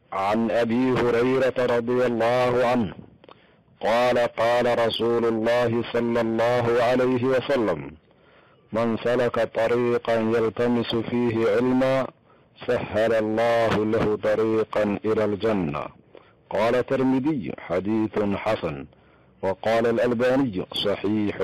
عن ابي هريره رضي الله عنه قال قال رسول الله صلى الله عليه وسلم من سلك طريقا يلتمس فيه علما سهل الله له طريقا الى الجنه قال الترمذي حديث حسن وقال الالباني صحيح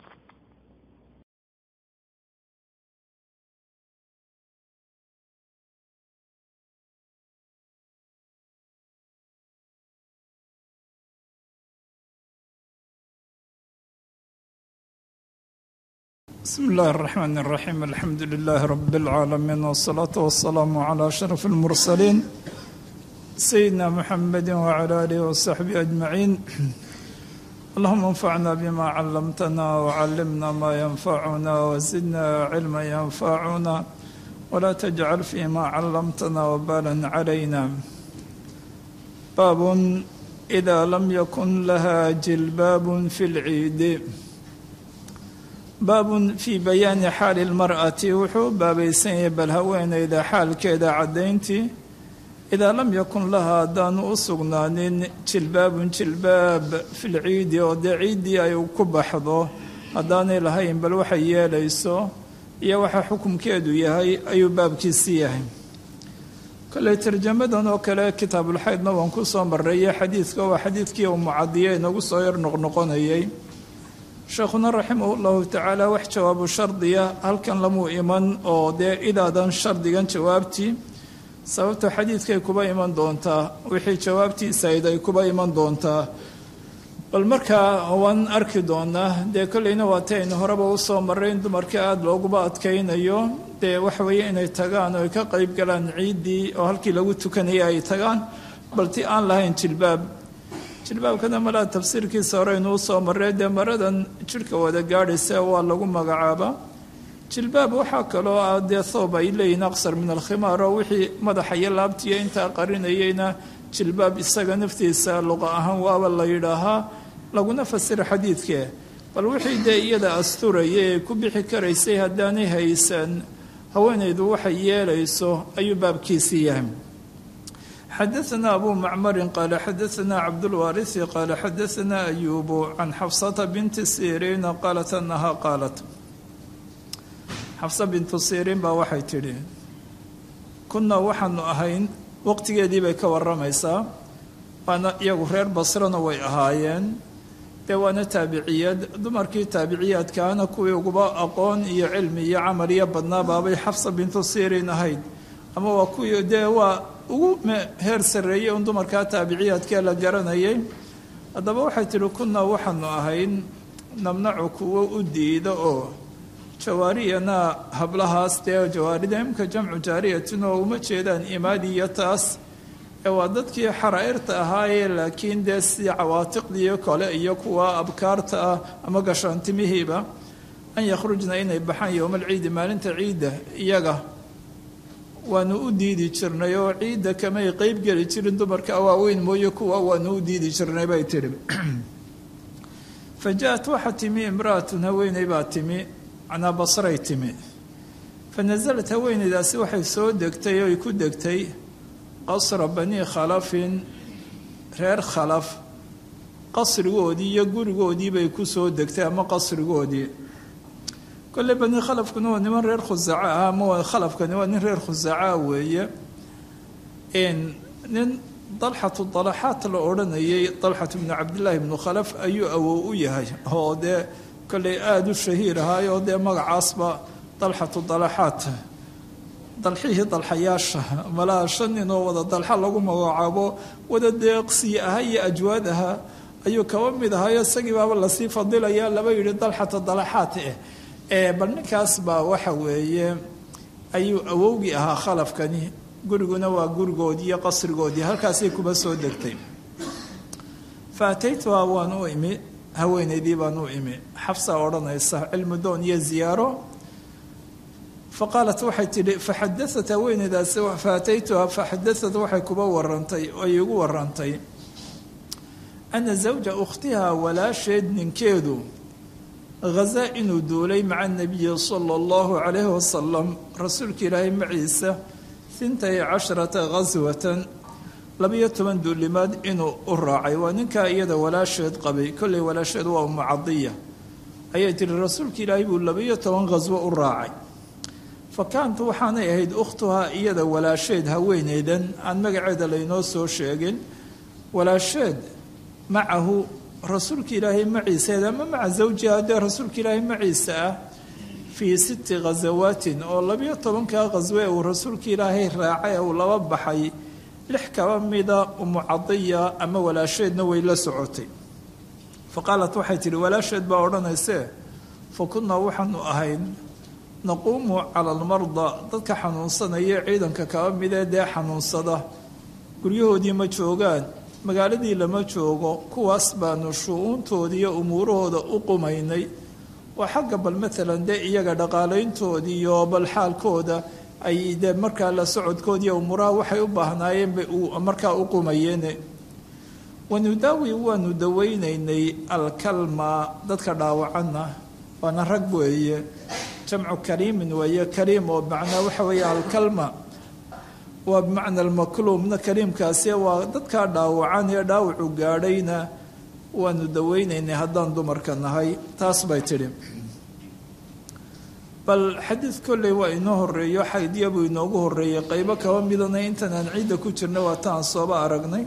بسم الله الرحمن الرحيم الحمد لله رب العالمين والصلاة والسلام على أشرف المرسلين سيدنا محمد وعلى آله وصحبه أجمعين اللهم انفعنا بما علمتنا وعلمنا ما ينفعنا وزدنا علما ينفعنا ولا تجعل فيما علمتنا وبالا علينا باب إذا لم يكن لها جلباب في العيد baabun fii bayaani xaali lmar'ati wuxuu u baabaysan yahay bal haweenayda xaalkeeda caddayntii idaa lam yakun laha haddaanu u sugnaanin jilbaabun jilbaab fil ciidi oo dee ciiddii ay ku baxdo haddaanay lahayn bal waxay yeelayso iyo waxa xukumkeedu yahay ayuu baabkiisi yahay kolley tarjamadan oo kale kitaabulxaydna waan ku soo marreeyay xadiidka waa xadiidkii uu mucadiye inagu soo yar noqnoqonayay sheekhuna raximah llahu tacaala wax jawaabu shardiya halkan lamuu iman oo dee idaadan shardigan jawaabtii sababta xadiidkay kuba iman doontaa wixii jawaabtiisayd ay kuba iman doontaa bal markaa waan arki doonaa dee kolleyna waatay aynu horeba usoo marray in dumarka aada looguba adkaynayo dee waxa weeye inay tagaan oo ay ka qayb galaan ciiddii oo halkii lagu tukanayay ay tagaan balti aan lahayn jilbaab jilbaabkana malaa tafsiirkiisa hore inuu soo marray dee maradan jidhka wada gaadhaysa waa lagu magacaabaa jilbaab waxaa kaloo ah dee thoob ay leeyihin aqsar min alkhimaar oo wixii madaxa iyo laabtiiyo intaa qarinayeyna jilbaab isaga naftiisa luqa ahaan waaba la yidhaahaa laguna fasira xadiidkee bal wixii dee iyada asturaya ee ku bixi karaysay haddaanay haysan haweenaydu waxay yeelayso ayuu baabkiisii yahay xadaثna abu macmari qaala xadaثna cabdاlwaariثi qaala xadaثna ayubu can xafsata binti siriina qaalat anaha qaalat xafsa bintu siriin baa waxay tidhi kunaa waxaanu ahayn waqtigeedii bay ka waramaysaa waana iyagu reer basrana way ahaayeen dee waana taabiciyad dumarkii taabiciyaadkaana kuwii uguba aqoon iyo cilmi iyo camal iyo badnaa baabay xafsa bintu siriin ahayd ama waa kuwii dee waa ugu heer sarreeyey un dumarkaa taabiciyaadkee la garanayay haddaba waxay tidhi kunaa waxaanu ahayn namnacu kuwo u diida oo jawaariyana hablahaas dee jawaarida imka jamcu jaariyatin oo uma jeedaan imaadi iyo taas ee waa dadkii xaraa'irta ahaayee laakiin dee si cawaatiqdii kale iyo kuwa abkaarta ah ama gashaantimihiiba an yakhrujna inay baxaan yowmalciidi maalinta ciidda iyaga waanu u diidi jirnay oo ciidda kamay qeyb geli jirin dumarka waaweyn mooye kuwa waanu u diidi jirnay bay tidhi fa ja-at waxaa timi imra'atun haweeney baa timi macnaa basray timi fa nasalat haweeneydaasi waxay soo degtay oo ay ku degtay qasra bani khalafin reer khalaf qasrigoodii iyo gurigoodii bay ku soo degtay ama qasrigoodii kolley bani khalafkuna waa niman reer khusaaca ah ama khalafkani waa nin reer khusaaca weeye nin dalxatu dalaxaat la odhanayay dalxatu bnu cabdillaahi bnu khalaf ayuu awow u yahay oo dee kolley aada u shahiir ahaay oo dee magacaasba dalxatu dalaxaat dalxihii dalxayaasha malaa shan nin oo wada dalxa lagu magacaabo wada deeqsiye aha iyo ajwaad aha ayuu kaba mid ahayo isagii baaba lasii fadilaya laba yidhi dalxata dalaxaat eh bal ninkaas baa waxa weeye ayuu awowgii ahaa khalafkani guriguna waa gurigoodii iyo qasrigoodii halkaasay kuba soo degtay fa ataytuhaa waan u imi haweenaydii baan u imi xafsa odhanaysa cilmu doon iyo ziyaaro fa qaalat waxay tidhi faxadaat haweenaydaasi fa ataytuhaa faxadaat waxay kuba warantay ay igu warantay ana zawja ukhtihaa walaasheed ninkeedu hazaa inuu duulay maca nabiyi sala allahu calayhi wasalam rasuulka ilaahay maciisa hintay casharata ghaswatan labiyo toban duulimaad inuu u raacay waa ninkaa iyada walaasheed qabay kolley walaasheed waa umu cadiya ayay tihi rasuulka ilaahay buu labiyo toban khaswo u raacay fa kaant waxaanay ahayd ukhtuhaa iyada walaasheed haweeneydan aan magaceeda laynoo soo sheegin walaasheed macahu rasuulka ilaahay maciiseed ama maca zawjiha dee rasuulka ilaahay maciisa ah fii sitti khasawaatin oo labiyo tobankaa khaswe uu rasuulka ilaahay raacay uu laba baxay lix kaba mida umu cadiya ama walaasheedna way la socotay fa qaalat waxay tidhi walaasheed baa odhanaysee fa kunnaa waxaanu ahayn naquumu cala almarda dadka xanuunsanaya ciidanka kaba midee dee xanuunsada guryahoodii ma joogaan magaaladii lama joogo kuwaas baanu shu-uuntoodii iyo umuurahooda u qumaynay waa xagga bal maalan dee iyaga dhaqaalayntoodii iyo bal xaalkooda ay dee markaa la socodkoodiiyo umuuraha waxay u baahnaayeen bay markaa u qumayeen wanudaawi waanu daweynaynay alkalma dadka dhaawacanna waana rag weeye jamcu kariimin weeye kariim oo macnaa waxa weeye alkalma waa bimacna almakluumna kariimkaasi waa dadkaa dhaawacan ee dhaawacu gaadhayna waanu daweynaynay haddaan dumarka nahay taas bay tidhi bal xadiid kolley waa inoo horeeyo xaydya buu inoogu horeeyey qaybo kaba midana intan aan ciidda ku jirna waa taan sooba aragnay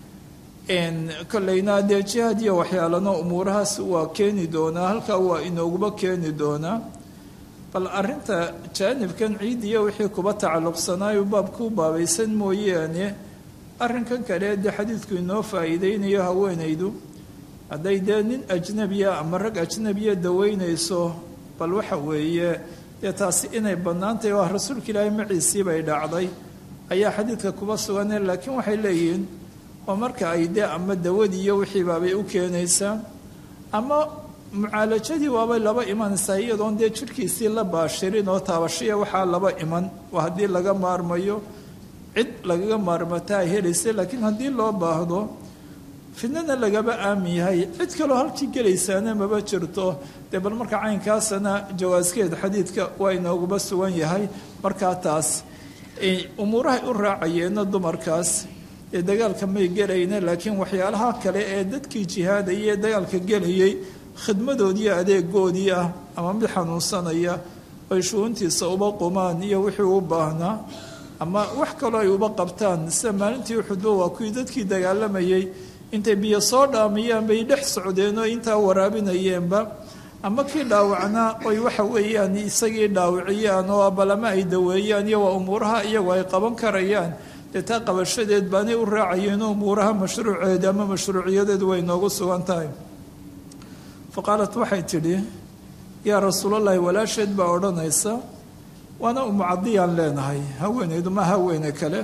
kolleyna dee jihaad iyo waxyaalana umuurahaas waa keeni doonaa halkaa waa inooguba keeni doonaa bal arinta jaanibkan ciid iyo wixii kuba tacalluqsanaayo baabkuu baabaysan mooyaane arrinkan kale dee xadiidku inoo faa'iideynayo haweenaydu hadday dee nin ajnabiya ama rag ajnabiya daweynayso bal waxa weeye dee taasi inay bannaantahy waa rasuulka ilaahay maciisii bay dhacday ayaa xadiidka kuba sugane laakiin waxay leeyihiin oo marka ay dee ama dawadii iyo wixii baabay u keenaysaa ama mucaalajadii waabay laba imanaysaa iyadoon dee jidhkiisii la baashirin oo taabashiya waxaa laba iman waa haddii laga maarmayo cid lagaga maarmataa ay helaysa laakiin haddii loo baahdo fidnana lagaba aamin yahay cid kaloo halkii gelaysaana maba jirto dee bal marka caynkaasana jawaaskeed xadiidka waa inooguba sugan yahay markaa taas umuurahay u raacayeenna dumarkaas ee dagaalka may gelayna laakiin waxyaalaha kale ee dadkii jihaadaya ee dagaalka gelayay khidmadoodii adeegoodii ah ama mid xanuunsanaya ay shuuntiisa uba qumaan iyo wixii u baahnaa ama wax kaloo ay uba qabtaan sida maalintii uxudba waa kuwii dadkii dagaalamayay intay biyo soo dhaamiyaan bay dhex socdeen oo intaa waraabinayeenba ama kii dhaawacnaa oy waxa weeyaan isagii dhaawiciyaan oo balama ay daweeyaan iyo waa umuuraha iyagu ay qaban karayaan dee taa qabashadeed baanay u raacayeen umuuraha mashruuceeda ama mashruuciyadeedu way noogu sugan tahay fa qaalat waxay tidhi yaa rasuulallaahi walaasheed baa odhanaysa waana umucadiyaan leenahay haweenaydu ma haweene kale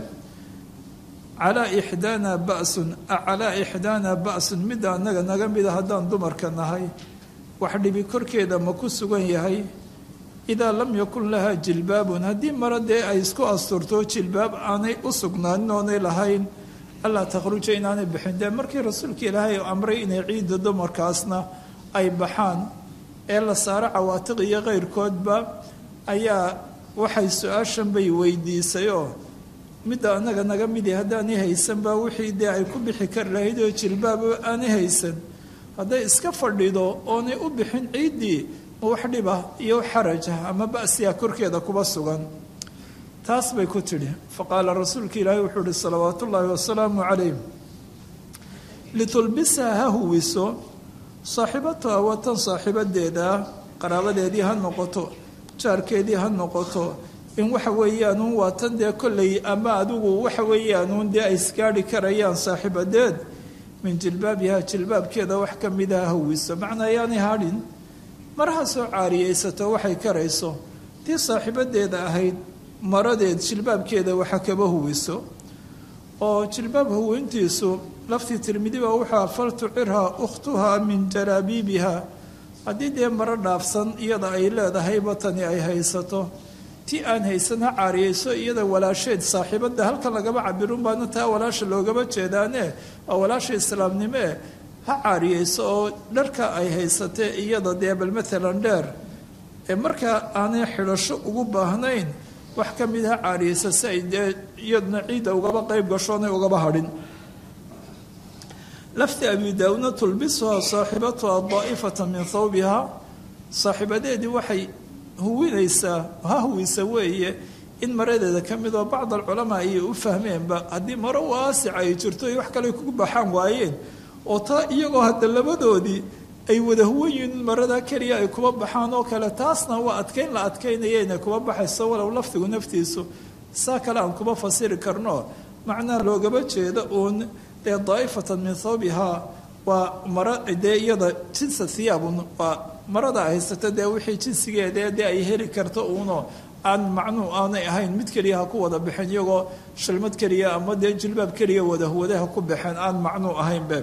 calaa ixdaana basun calaa ixdaana ba'sun midda annaga naga mida haddaan dumarka nahay wax dhibi korkeeda ma ku sugan yahay idaa lam yakun lahaa jilbaabun haddii mara dee ay isku asturto jilbaab aanay u sugnaanin oonay lahayn allaa takhruja inaanay bixin dee markii rasuulka ilaahay amray inay ciidda dumarkaasna ay baxaan ee la saaro cawaatiq iyo keyrkoodba ayaa waxay su-aashan bay weydiisay oo midda annaga naga midi haddaanay haysanba wixii dee ay ku bixi kari lahayd oo jilbaab aanay haysan hadday iska fadhido oonay u bixin ciiddii ma wax dhiba iyo xaraja ama ba'siya korkeeda kuba sugan taas bay ku tidhi fa qaala rasuulka ilaahi wuxuu uhi salawaatu ullaahi wasalaamu calayh litulbisaa ha huwiso saaxiibatuha watan saaxiibadeeda qaraabadeedii ha noqoto jaarkeedii ha noqoto in waxa weeyaanuun waa tan dee kolley ama adigu waxa weeyaanuun dee ay isgaadhi karayaan saaxiibadeed min jilbaabiha jilbaabkeeda wax ka mida ha huwiso macnaa ayaanay hadhin maraha soo caariyaysato waxay karayso tii saaxiibadeeda ahayd maradeed jilbaabkeeda waxa kaba huwiso oo jilbaab huwintiisu laftii tirmidiba wuxua faltucirha ukhtuha min jaraabiibiha haddii dee maro dhaafsan iyada ay leedahayba tani ay haysato ti aan haysan ha caariyayso iyada walaasheed saaxiibada halkan lagaba cabirun baana taa walaasha loogaba jeedaane waa walaasha islaamnimoe ha caariyayso oo dharka ay haysatee iyada dee bal maalan dheer ee markaa aanay xidhasho ugu baahnayn wax ka mid ha caariyeysa si ay dee iyadna ciidda ugaba qeyb gashoonay ugaba hadhin lafti abi daawudna tulbisuhaa saaxibatuha daa'ifata min thawbiha saaxiibadeedii waxay huwinaysaa ha huwisa weeye in maradeeda ka midoo bacd alculamaa ayay u fahmeenba haddii maro waasica ay jirto ay wax kale kugu baxaan waayeen oo taa iyagoo hadda labadoodii ay wada huwan yihiin in marada keliya ay kuba baxaan oo kale taasna waa adkayn la adkaynaya inay kuba baxayso walow lafdigu naftiisu saa kale aan kuba fasiri karno macnaha loogaba jeeda uun dee daa'ifatan min thawbihaa waa mara dee iyada jinsa thiyaabun waa marada haysata dee wixii jinsigeeda dee ay heli karto uuno aan macnuu aanay ahayn mid keliya ha ku wada baxeen iyagoo shalmad keliya ama dee jilbaab keliya wadahwade ha ku baxeen aan macnuu ahaynbe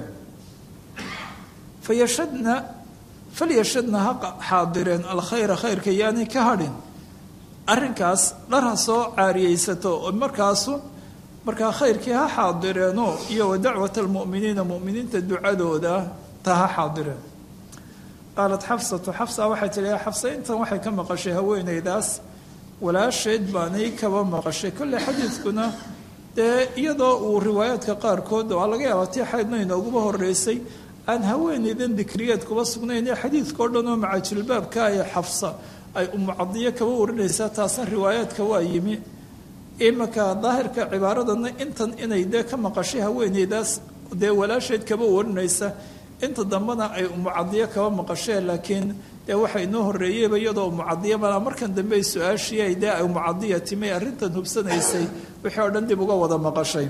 fayashadna falyashadna ha xaadireen alkhayra khayrka yaanay ka hadhin arrinkaas dhar ha soo caariyeysato oo markaasu markaa khayrkii ha xaadireenoo iyo wa dacwat almu'miniina mu'miniinta ducadooda ta ha xaadireen qaalat xafsatu xafsa waxay tihi xafsa intan waxay ka maqashay haweenaydaas walaasheed baanay kaba maqashay kolley xadiidkuna dee iyadoo uu riwaayaadka qaarkood waa laga yaabaa tii xaydna inooguba horeysay aan haweenaydan dikriyeed kuba sugnayn ee xadiidkao dhan oo macajilbaabka ee xafsa ay umucadiyo kaba warinaysaa taasna riwaayaadka waa yimi imanka daahirka cibaaradana intan inay dee ka maqashay haweenaydaas dee walaasheed kaba warinaysa inta dambena ay umucadiyo kaba maqasheen laakiin dee waxa inoo horeeyeyba iyadoo umucadiya malaa markan dambe ay su-aashiyay dee ay umucadiya timay arrintan hubsanaysay wixii oo dhan dib uga wada maqashay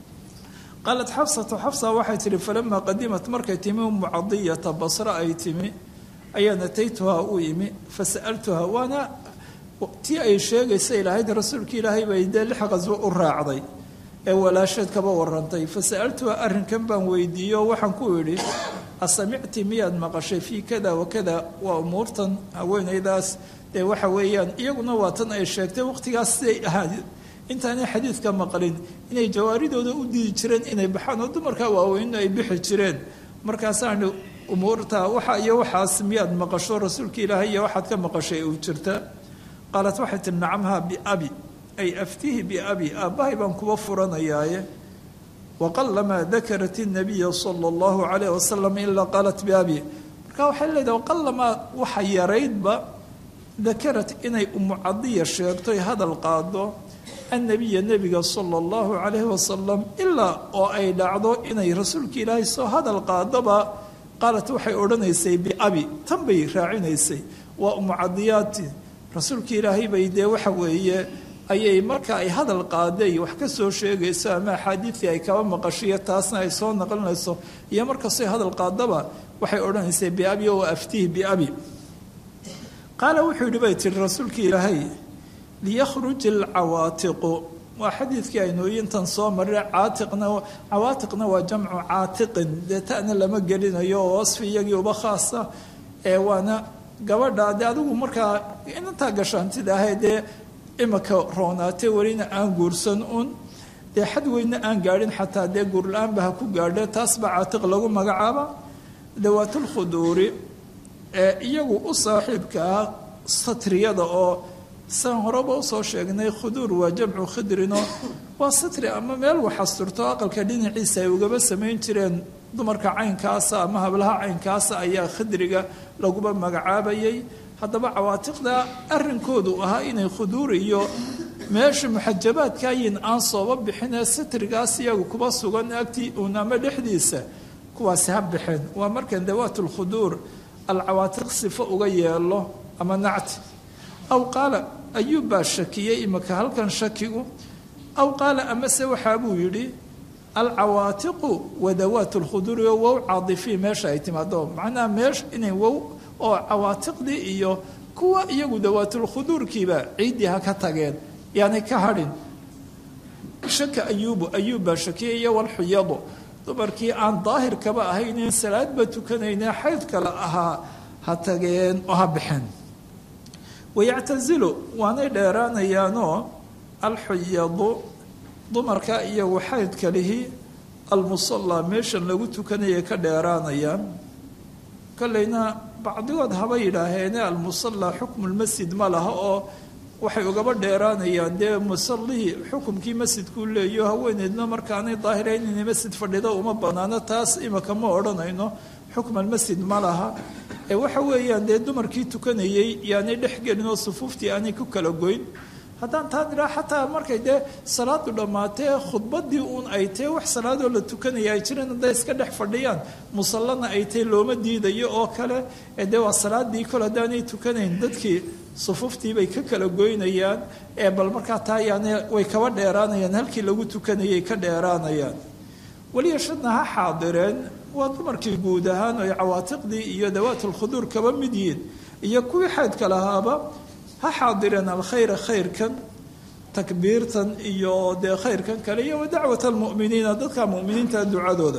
qaalat xafsatu xafsa waxay tihi falamaa qadimat markay timi umucadiyata basre ay timi ayaan ataytuhaa u imi fasa'altuhaa waana tii ay sheegaysa ilahayd rasuulka ilaahay bay dee lix qasbo u raacday ee walaasheed kaba warantay fasa'altuhaa arrinkan baan weydiiye oo waxaan ku idhi asamicti miyaad maqashay fii kada wakada waa umuurtan haweenaydaas dee waxa weeyaan iyaguna waa tan ay sheegtay waqtigaas siday ahaad intaanay xadiidka maqlin inay jawaaridooda u diidi jireen inay baxaan oo dumarka waaweynna ay bixi jireen markaasaani umuurta waxa iyo waxaas miyaad maqasho rasuulka ilaahay iyo waxaad ka maqashay uu jirta qaalat waxay tihi nacamhaa biabi ay aftihi biabi aabbahay baan kuba furanayaaye waqalamaa dakarat الnabiya salى اllahu calayh wasalam ilaa qaalat biabi marka waxay leedahay waqalamaa waxa yaraydba dakarat inay umucadiya sheegtoy hadal qaado annabiya nebiga sala allahu calayhi wasalam ilaa oo ay dhacdo inay rasuulka ilaahay soo hadal qaadoba qaalat waxay odhanaysay biabi tan bay raacinaysay waa umucadiyaati rasuulka ilaahay bay dee waxa weeye ayay marka ay hadal qaaday wax ka soo sheegayso ama axaadiidii ay kaba maqashiyo taasna ay soo naqlinayso iyo markastay hadal qaadaba waxay odhanaysay biabi oo aftihi biabi qaala wuxuu yidhi bay tihi rasuulka ilaahay liyakhruj alcawaatiqu waa xadiidkii aynooyintan soo marray caatiqna cawaatiqna waa jamcu caatiqin dee ta'na lama gelinayo oo wasfi iyagii uba khaasa ee waana gabadha dee adigu markaa inantaa gashaantida ahay dee imika roonaatay welina aan guursan un dee xad weynna aan gaadhin xataa dee guurla-aanba ha ku gaadhe taas baa caatiq lagu magacaaba dawaatulkhuduuri ee iyagu u saaxiibka ah satriyada oo saan horeba usoo sheegnay khuduur waa jamcu khidrino waa satri ama meel waxasturto aqalka dhinaciisa ay ugaba samayn jireen dumarka caynkaasa ama hablaha caynkaasa ayaa khidriga laguba magacaabayay haddaba cawaatiqda arrinkoodu ahaa inay khuduur iyo meesha muxajabaadkaayin aan sooba bixinee satrigaas iyagu kuba sugan agtii uun ama dhexdiisa kuwaasi ha baxeen waa markan dawaat lkhuduur alcawaatiq sifo uga yeelo ama nacti aw qaala ayuub baa shakiyey imika halkan shakigu aw qaala amase waxaa buu yidhi alcawaatiqu wadawaat lkhuduuri oo wow caadifii meesha ay timaado macnaha meesha inay wow oo cawaatiqdii iyo kuwa iyagu dawaatulkhuduurkiiba ciiddii ha ka tageen yaani ka hadhin shaka ayuubu ayuub baa shakiyay iyo walxuyadu dumarkii aan daahirkaba ahaynin salaadba tukanayne xayd kale ahaa ha tageen oo ha baxeen wayactasilu waanay dheeraanayaanoo alxuyadu dumarka iyagu xaydka lihi almusallaa meeshan lagu tukanayay ka dheeraanayaan kolleyna bacdigood haba yidhaaheene almusallaa xukmulmasjid ma laha oo waxay ugaba dheeraanayaan dee musallihii xukumkii masjidkuu leeyo haweeneydna markaanay daahirayn inay masjid fadhida uma banaano taas imika ma odhanayno xukman masjid ma laha ee waxa weeyaan dee dumarkii tukanayey yaanay dhex gelin oo sufuuftii aanay ku kala goyn haddaan taan idhaa xataa markay dee salaadu dhammaatee khudbadii uun ay tahe wax salaadoo la tukanaya ay jireen hadday iska dhex fadhiyaan musallana ay tahe looma diidayo oo kale ee dee waa salaadii kol haddaanay tukanayn dadkii sufuuftii bay ka kala goynayaan ee bal markaa taa yaani way kaba dheeraanayaan halkii lagu tukanayay ka dheeraanayaan weliya shadna ha xaadireen waa dumarkii guud ahaan ay cawaatiqdii iyo dawaatulkhuduur kaba mid yihiin iyo kuwii xaydka lahaaba ha xaadireen alkhayra khayrkan takbiirtan iyo dee khayrkan kale iyo wa dacwat almu'miniina dadka mu'miniinta ducadooda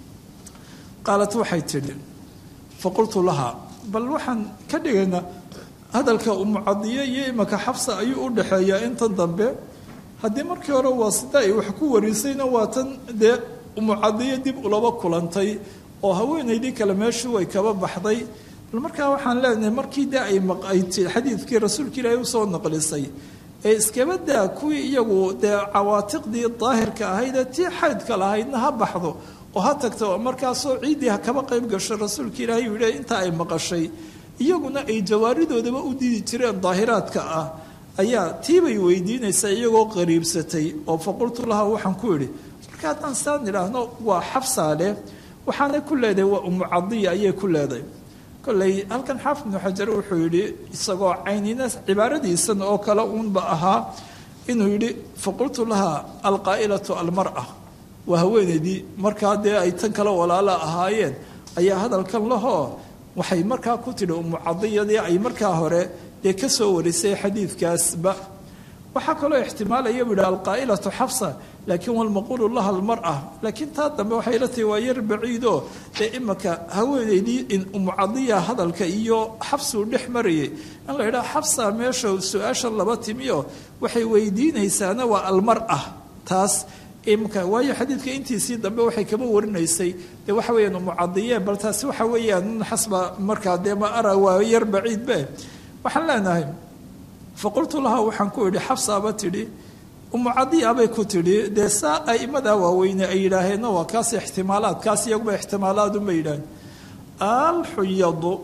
qaalat waxay tidhi faqultu lahaa bal waxaan ka dhigaynaa hadalka umucadiye iyo imaka xabsa ayuu u dhaxeeyaa intan dambe haddii markii hore waasida ay wax ku warisayna waa tan dee umucadiye dib ulaba kulantay oo haweenaydii kale meeshii way kaba baxday bal markaa waxaan leenahay markii de ay ay xadiidkii rasuulka ilaahay usoo naqlisay ee iskaba daa kuwii iyagu dee cawaatiqdii daahirka ahaydee tii xaydka lahaydna ha baxdo oo ha tagto markaasoo ciiddii ha kaba qayb gasho rasuulka ilaahay uu yihi intaa ay maqashay iyaguna ay jawaaridoodaba u diidi jireen daahiraadka ah ayaa tiibay weydiinaysaa iyagoo qariibsatay oo faqultu laha waxaan ku idhi marka haddaan saan idhaahno waa xabsaa leh waxaanay ku leedahay waa umucadiya ayay ku leedahay kolley halkan xaafid ibnu xajar wuxuu yidhi isagoo caynina cibaaradiisan oo kale uunba ahaa inuu yidhi faqultu laha alqaa'ilatu almar'a waa haweenaydii markaa dee ay tan kale walaala ahaayeen ayaa hadalkan lahoo waxay markaa ku tidhi umucadiyadii ay markaa hore dee ka soo warisay xadiidkaasba waxaa kaloo ixtimaalaya buu yihi alqaa'ilatu xafsa laakiin walmaquulu laha almar'a laakiin taa dambe waxay la tahi waa yar baciidoo dee imaka haweenaydii in umucadiya hadalka iyo xabsuu dhex marayay in la yidhaha xabsa meesha su-aasha laba timiyo waxay weydiinaysaana waa almar'a taas imka waayo xadiidka intiisii dambe waxay kaba warinaysay dee waxa weeyaan umucadiye bal taasi waxa weeyaan xasba markaa dee ma ara waa yar baciidbe waxaan leenahay faqultu laha waxaan ku idhi xabsaaba tidhi umucadiya bay ku tidhi dee saa a'imadaa waaweyne ay yidhaaheenna waa kaas ixtimaalaad kaas iyaguba ixtimaalaadunbay yidhaaheen alxuyadu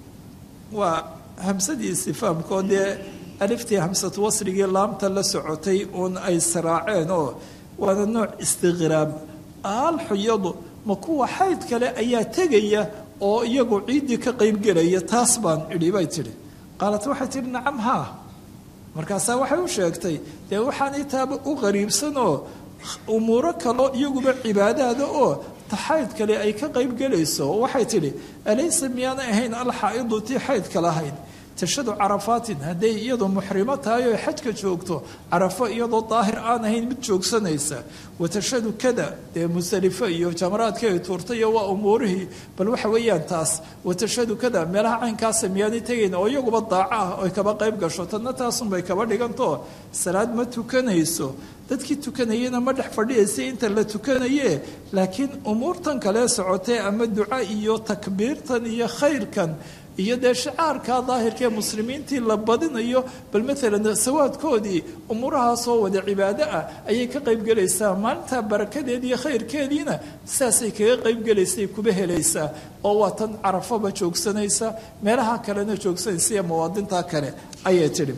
waa hamsadii istifaamkoo dee aliftii hamsatu wasrigii laamta la socotay uun ay siraaceen oo waana nooc istiqraab alxuyadu ma kuwa xayd kale ayaa tegaya oo iyagu ciiddii ka qaybgelaya taas baan idhi bay tidhi qaalat waxay tidhi nacam haa markaasaa waxay u sheegtay dee waxaanay taaba u qariibsanoo umuuro kaloo iyaguba cibaadaada oo taxayd kale ay ka qaybgelayso waxay tidhi alaysa miyaanay ahayn alxaa'idu tii xaydka lahayd tashadu carafaatin hadday iyadoo muxrimo tahay oo xajka joogto carafo iyadoo daahir aan ahayn mid joogsanaysa watashadu kada dee musalifo iyo jamaraadka ay tuurtay iyo waa umuurihii bal waxa weeyaan taas watashadu kada meelaha caynkaasa miyaanay tegayn oo iyaguba daaco ah oy kaba qayb gasho tadna taasunbay kaba dhiganto salaad ma tukanayso dadkii tukanayena ma dhex fadhiyaysay inta la tukanaye laakiin umuurtan kale socotee ama duca iyo takbiirtan iyo khayrkan iyo dee shacaarka daahirka ee muslimiintii la badinayo bal maalan sawaadkoodii umuurahaasoo wada cibaado ah ayay ka qaybgelaysaa maalintaa barakadeed iyo khayrkeediina saasay kaga qaybgelaysay kuba helaysaa oo waa tan carafaba joogsanaysa meelaha kalena joogsanaysa iyo mawaadinta kale ayay tidhi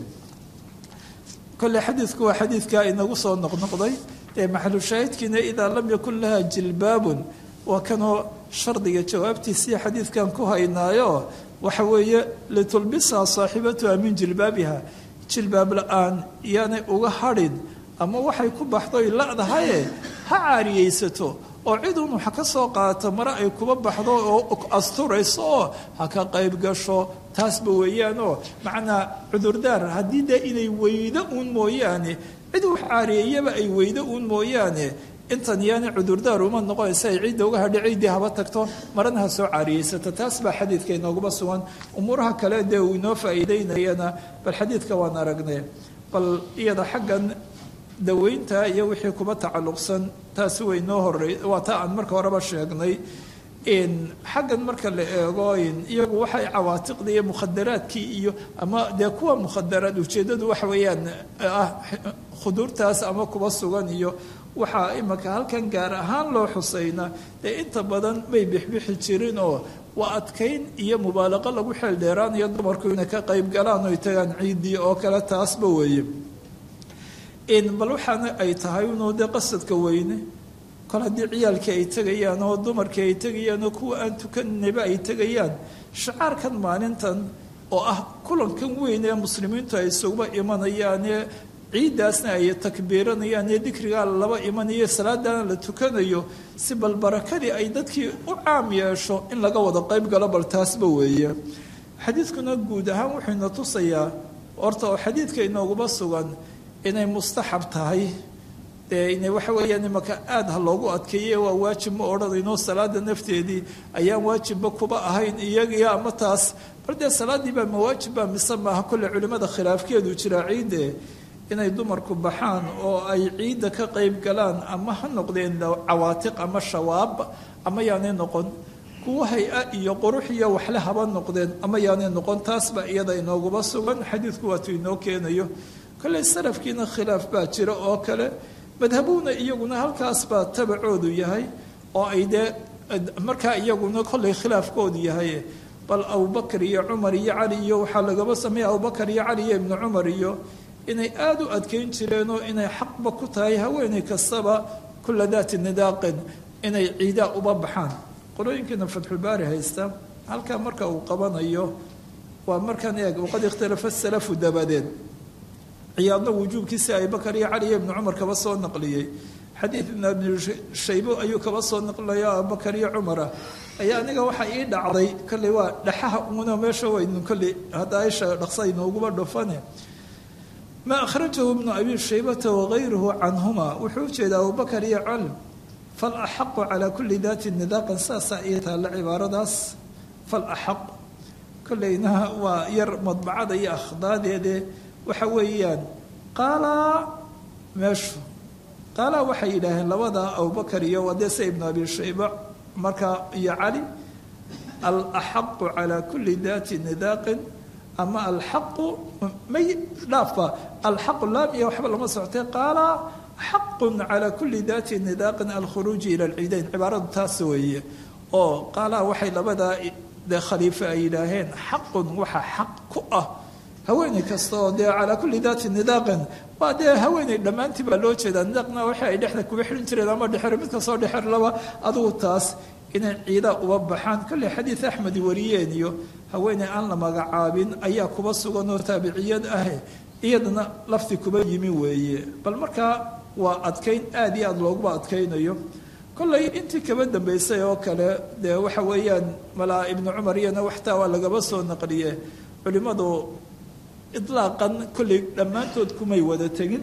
kolle xadiidku waa xadiidkaa inagu soo noqnoqday ee maxalushaahidkiina idaa lam yakun laha jilbaabun waa kanoo shardiga jawaabtiisii xadiidkan ku haynaayo waxa weeye litulbisaa saaxibatuha min jilbaabiha jilbaab la-aan yaanay uga hadhin ama waxay ku baxdoy ladahaye ha caariyeysato oo cid un waxa ka soo qaadato mare ay kuba baxdo oo asturayso oo ha ka qayb gasho taasba weeyaanoo macnaa cudurdaar haddii dee inay weydo uun mooyaane cid wax caariyeeyaba ay weydo uun mooyaane intan yaani cudurdaar uma noqonaysa ay ciidda uga hadhi ciiddii haba tagto marana ha soo caariyeysata taas baa xadiidka inooguba sugan umuuraha kale dee uu inoo faa'iideynayana bal xadiidka waan aragnay bal iyada xaggan daweynta iyo wixii kuba tacalluqsan taasi way noo horey waa taa aan marka horeba sheegnay xaggan marka la eego iyagu waxay cawaatiqda iyo mukhadaraadkii iyo ama dee kuwa mukhadaraad ujeeddadu waxa weeyaan ah khuduurtaas ama kuba sugan iyo waxaa imaka halkan gaar ahaan loo xusayna dee inta badan may bixbixi jirin oo waa adkayn iyo mubaalaqo lagu xeel dheeraanayo dumarku inay ka qayb galaan oy tagaan ciiddii oo kale taasba weeye bal waxaana ay tahay unoo dee qasadka weyne kol haddii ciyaalkii ay tegayaan oo dumarkii ay tegayaan oo kuwa aan tukanayba ay tegayaan shacaarkan maalintan oo ah kulankan weyn ee muslimiintu ay isuguba imanayaanee ciiddaasna ay takbiiranayaan ee dikrigaa laba imanayo salaadana la tukanayo si bal barakadii ay dadkii u caam yeesho in laga wada qayb galo bal taasba weeye xadiidkuna guud ahaan wuxuuna tusayaa horta oo xadiidka inooguma sugan inay mustaxab tahay dee ina waxa weeyaan imaka aada ha loogu adkeeye waa waajib ma odhanayno salaada nafteedii ayaan waajibba kuba ahayn iyagiyo ama taas bal dee salaaddii baa mawaajibba mise maaha kolle culimmada khilaafkeedu jiraa ciidde inay dumarku baxaan oo ay ciidda ka qayb galaan ama ha noqdeen cawaatiq ama shawaab ama yaanay noqon kuwa hay-a iyo qurux iyo waxle haba noqdeen ama yaanay noqon taasba iyada inooguba sugan xadiidku waatuu inoo keenayo kolley salafkiina khilaaf baa jira oo kale madhabuuna iyaguna halkaas baa tabacoodu yahay oo ay dee markaa iyaguna kollay khilaafkoodu yahay bal abubakar iyo cumar iyo cali iyo waxaa lagaba sameeya abubakar iyo cali iyo ibnu cumar iyo inay aada u adkeyn jireenoo inay xaqba ku tahay haweeney kastaba kula daati nidaaqin inay ciidaa uba baxaan qolooyinkiina fatxulbaari haysta halkaa marka uu qabanayo waa markaan eeg waqad ikhtalafa salafu dabadeed ciyaadna wujuubkiisi abibakar iyo cali iyo ibnu cumar kaba soo naqliyey xadiid ibn abi shaybo ayuu kaba soo naqliyo abubakar iyo cumara ayaa aniga waxaa ii dhacday kolley waa dhaxaha una meesha waynu kolley hadda aisha dhaqsa inooguba dhufane ma akhrajahu ibnu abi shaybata wagayruhu canhuma wuxuu ujeedaa abubakar iyo cali falaxaqu calaa kulli daati nidaaqan saasaa ii taalla cibaaradaas falaxaq kolleyna waa yar madbacada iyo akhdaadeede waxa weeyaan qaalaa meeshu qaalaa waxay yidhaaheen labada abubakar iyo wadese ibnu abi shayba markaa iyo cali alaxaqu calaa kulli daati nidaaqin ama alxaqu may dhaafa alxaqu laam iyo waxba lama soctay qaala xaqun calaa kulli daati nidaaqin alkhuruuji ila alciidayn cibaaradu taas weeye oo qaalaha waxay labadaa dee khaliife ay yidhaaheen xaqun waxa xaq ku ah haweeney kasta oo dee calaa kulli daati nidaaqin waa dee haweeney dhammaantii baa loo jeedaa nidaaqna waxa ay dhexda kuba xirin jireen ama dhexer mid kastoo dhexer laba adugu taas inay ciidaa uba baxaan kolley xadiid axmed wariyeen iyo haweeney aan la magacaabin ayaa kuba sugan oo taabiciyad ah iyadana lafti kuba yimi weeye bal markaa waa adkayn aada iyo aada looguba adkaynayo kolley intii kaba dambeysay oo kale dee waxa weeyaan malaa ibnu cumar iyana waxtaa waa lagaba soo naqliye culimmadu idlaaqan kolley dhammaantood kumay wada tegin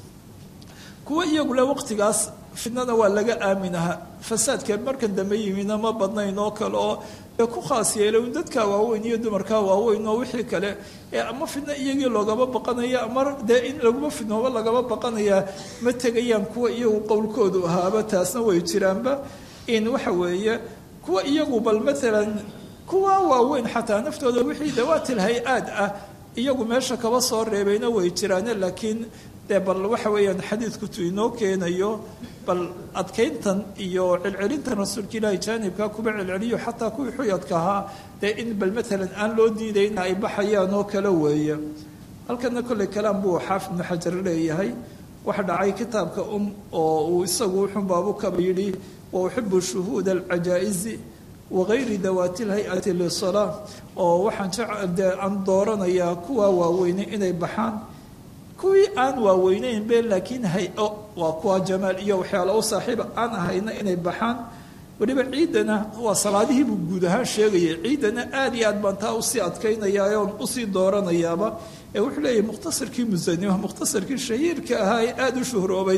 kuwa iyagule waqtigaas fidnada waa laga aaminaha fasaadka markan dambe yimidna ma badnayn oo kale oo ee ku khaas yeelay un dadkaa waaweyn iyo dumarkaa waaweyn oo wixii kale ee ama fidno iyagii loogaba baqanaya ama dee in laguma fidnooba lagaba baqanayaa ma tegayaan kuwa iyagu qowlkoodu ahaaba taasna way jiraanba in waxa weeye kuwa iyagu bal maalan kuwa waaweyn xataa naftooda wixii dawaatil hay-aad ah iyagu meesha kaba soo reebayna way jiraane laakiin dee bal waxa weeyaan xadiidku tu inoo keenayo bal adkayntan iyo celcelintan rasuulka ilaahi jaanibka kuba celceliyo xataa kuwii xuyadka ahaa dee in bal maalan aan loo diidayn ay baxayaan oo kale weeye halkana kolley kalaam buu xaafid ibnu xajar leeyahay waxa dhacay kitaabka um oo uu isagu wuxunbaabu kaba yidhi wa uxibu shuhuuda alcajaa'izi wagayri dawaati lhay-ati lisalaa oo waxaan jecde aan dooranayaa kuwa waaweyne inay baxaan kuwii aan waaweyneynbe laakiin hay-o waa kuwa jamaal iyo waxyaalo u saaxiiba aan ahayna inay baxaan weliba ciidana waa salaadihii buu guud ahaan sheegayay ciidana aada iyo aad baan taa usii adkaynayaa oon usii dooranayaaba ee wuxuu leeyahay mukhtasarkii musani mukhtasarkii shahiirka ahaa ee aada u shuhroobay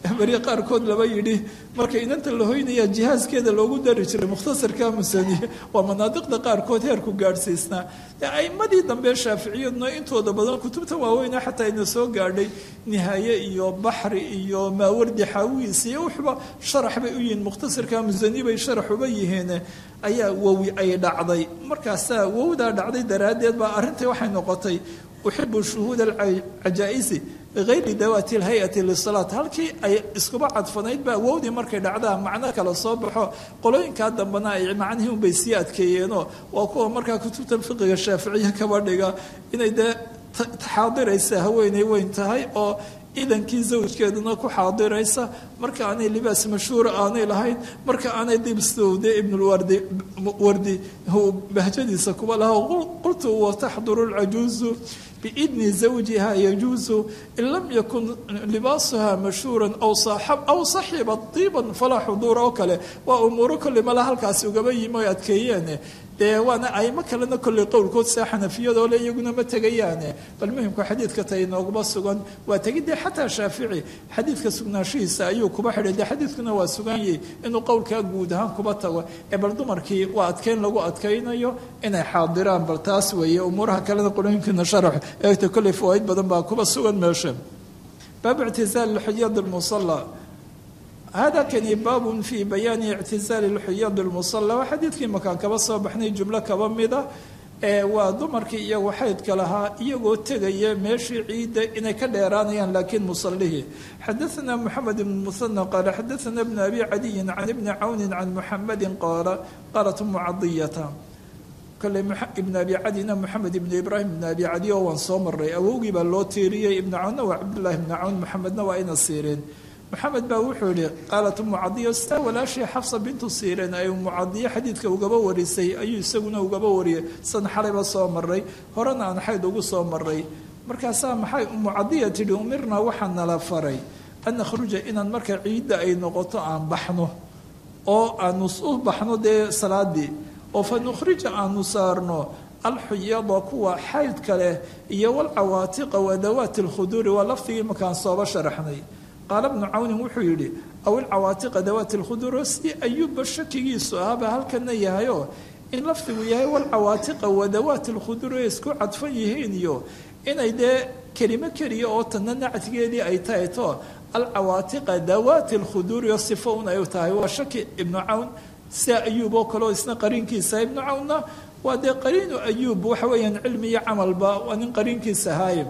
beri qaarkood laba yidhi marka inanta la hoynaya jihaaskeeda loogu dari jiray mukhtasarka musaniye waa manaadiqda qaarkood heerku gaadhsiisnaa aimadii dambe shaaficiyaduna intooda badan kutubta waaweyna xataa ina soo gaadhay nihaaye iyo baxri iyo maawardi xaawiis iyo wuxuba sharax bay u yihiin mukhtasarka musani bay sharax uba yihiin ayaa wowi ay dhacday markaasaa wowdaa dhacday daraaddeed baa arrintai waxay noqotay uxibu shuhuud alcajaa'isi bigayri dawaati lhay-ati lisalaat halkii ay iskuba cadfanayd baa wowdii markay dhacdaa macno kale soo baxo qolooyinkaa dambena ay macnihii unbay sii adkeeyeenoo waa kuwa markaa kutubta fiqiga shaaficiya kaba dhiga inay dee xaadiraysa haweeney weyn tahay oo idankii zawjkeeduna ku xaadiraysa marka aanay libaas mashhuura aanay lahayn marka aanay dibsowde ibnulwardi wardi bahjadiisa kuba laha qultu wataxduru lcajuuzu biidni zawjiha yajuusu in lam yakun libaasuha mashhuuran aw saxiba diiban falaa xuduura oo kale waa umuuro kolley mala halkaasi ugaba yimi oy adkeeyeen dee waana aimo kalena kolley qowlkood saa xanafiyadoo le iyaguna ma tegayaane bal muhimka xadiidka ta inooguma sugan waa tegidee xataa shaafici xadiidka sugnaanshihiisa ayuu kuba xidhay dee xadiidkuna waa suganyay inuu qowlkaa guud ahaan kuba tago ee bal dumarkii waa adkeyn lagu adkaynayo inay xaadiraan bal taas weeye umuuraha kalena qolooyinkiina sharax eegta kolley fawaaid badan baa kuba sugan meesha baabu ictizaal lxuyaad lmusala hada kani baabun fii bayaani ictizaali lxuyaad lmusala waa xadiidkii makaan kaba soo baxnay jumlo kaba mida ee waa dumarkii iyagu xaydka lahaa iyagoo tegaya meeshii ciidda inay ka dheeraanayaan laakiin musalihii xadaana moxamed ibn muhana qaala xadaana bn abi cadiyin can ibni cawni can muxamadi qaala qaalat mucadiyata kole ibn abi cadina moxamed ibn ibraahim ibn abi cadi oo waan soo maray awowgii baa loo tiiriyey ibna cawnna waa cabdullahi ibna cawn moxamedna waa ina siireen moxamed baa wuxuu yihi qaalat mucadiya sitaa walaashii xafsa bintu siireen ay mucadiye xadiidka ugaba warisay ayuu isaguna ugaba wariyay san xalayba soo maray horena aan xayd ugu soo maray markaasaa maxay mucadiya tidhi umirnaa waxaa nala faray an nakhruja inaan marka ciidda ay noqoto aan baxno oo aanu u baxno dee salaadii oo fa nukhrija aanu saarno alxuyada kuwa xaydka leh iyo walcawaatiqa wadawaati alkhuduuri waa lafdigii markaan sooba sharaxnay qaala bnu cawnin wuxuu yidhi aw ilcawaatiqa dawaati lkhuduur si ayuubba shakigiisu ahaba halkana yahayoo in lafdigu yahay walcawaatiqa wadawaati lkhuduur ay isku cadfan yihiin iyo inay dee kelimo keliya oo tanna nactigeedii ay tahay to alcawaatiqa dawaati lkhuduuri oo sifo un ay tahay waa shaki ibnu cawn sia ayuub oo kale oo isna qariinkiisa ibnu cawnna waa dee qariinu ayuub waxa weeyaan cilmi iyo camalba waa nin qariinkiisa ahaaye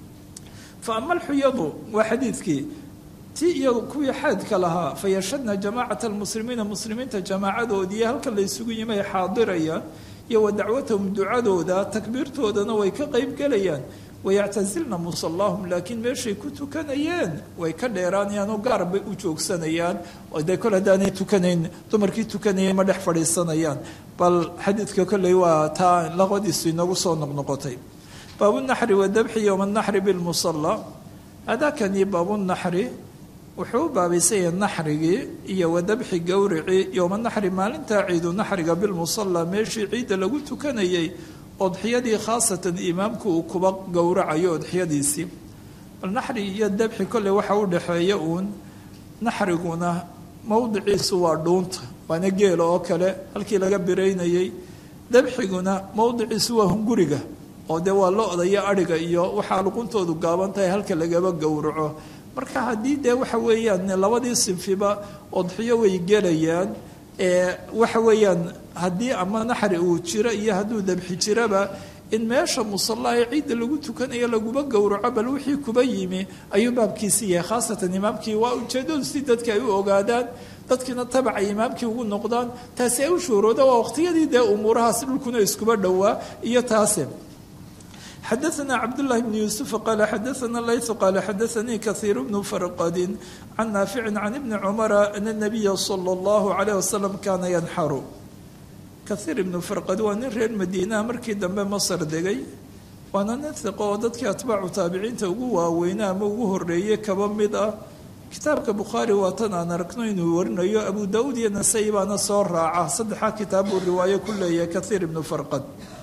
fa ama alxuyadu waa xadiidkii ti iyagu kuwii xaadka lahaa fayashadna jamaacata almuslimiina muslimiinta jamaacadoodii halkan la ysugu yimay xaadirayaan iyo wa dacwatahum ducadooda takbiirtoodana way ka qayb gelayaan wayactasilna musallahum laakiin meeshay ku tukanayeen way ka dheeraanayaan oo gaar bay u joogsanayaan oo dee kol haddaanay tukanayn dumarkii tukanayeen ma dhex fadhiisanayaan bal xadiidka kolley waa taa laqadiisu inagu soo noqnoqotay baabunaxri wadabxi yowma anaxri bilmusalla hadakani baabunaxri wuxuu u baabaysanya naxrigii iyo wadabxi gowricii yowma naxri maalintaa ciidu naxriga bilmusalla meeshii ciidda lagu tukanayay odxiyadii khaasatan imaamku uu kuba gowracayo odxiyadiisii bal naxri iyo dabxi kolley waxa u dhexeeya uun naxriguna mowdiciisu waa dhuunta waana geela oo kale halkii laga biraynayey dabxiguna mowdiciisu waa hunguriga oo dee waa lo-da iyo adhiga iyo waxaa luquntoodu gaaban tahay halka lagaba gowraco marka haddii dee waxa weeyaan labadii sinfiba odxiyo way gelayaan waxa weeyaan haddii ama naxri uu jiro iyo hadduu dabxi jiraba in meesha musalla ee ciidda lagu tukanayo laguba gowraco bal wixii kuba yimi ayuu baabkiisi yahay khaasatan imaamkii waa ujeedadu si dadka ay u ogaadaan dadkiina tabaca imaamkii ugu noqdaan taasi ay u shuurooda waa waqtiyadii dee umuurahaas dhulkuna iskuba dhowaa iyo taase xadaثna cabdالlahi bn yuسuف qala xadaثna layث qala xadaثanii kaثيir bnu farqadi can naafici can ibni cumara ana الnabiya slى اllahu عalيه wasalam kana yanxaru kahiir ibnu farqadi waa nin reer madiinaha markii dambe masr degay waana nin hiqo oo dadkii atbaacu taabiciinta ugu waaweynaa ama ugu horeeyey kaba mid ah kitaabka bukhaari waa tan aan aragno inuu warinayo abu daud iyo nasai baana soo raaca saddexaa kitaab buu riwaayo ku leeyahay kahiir ibnu farqad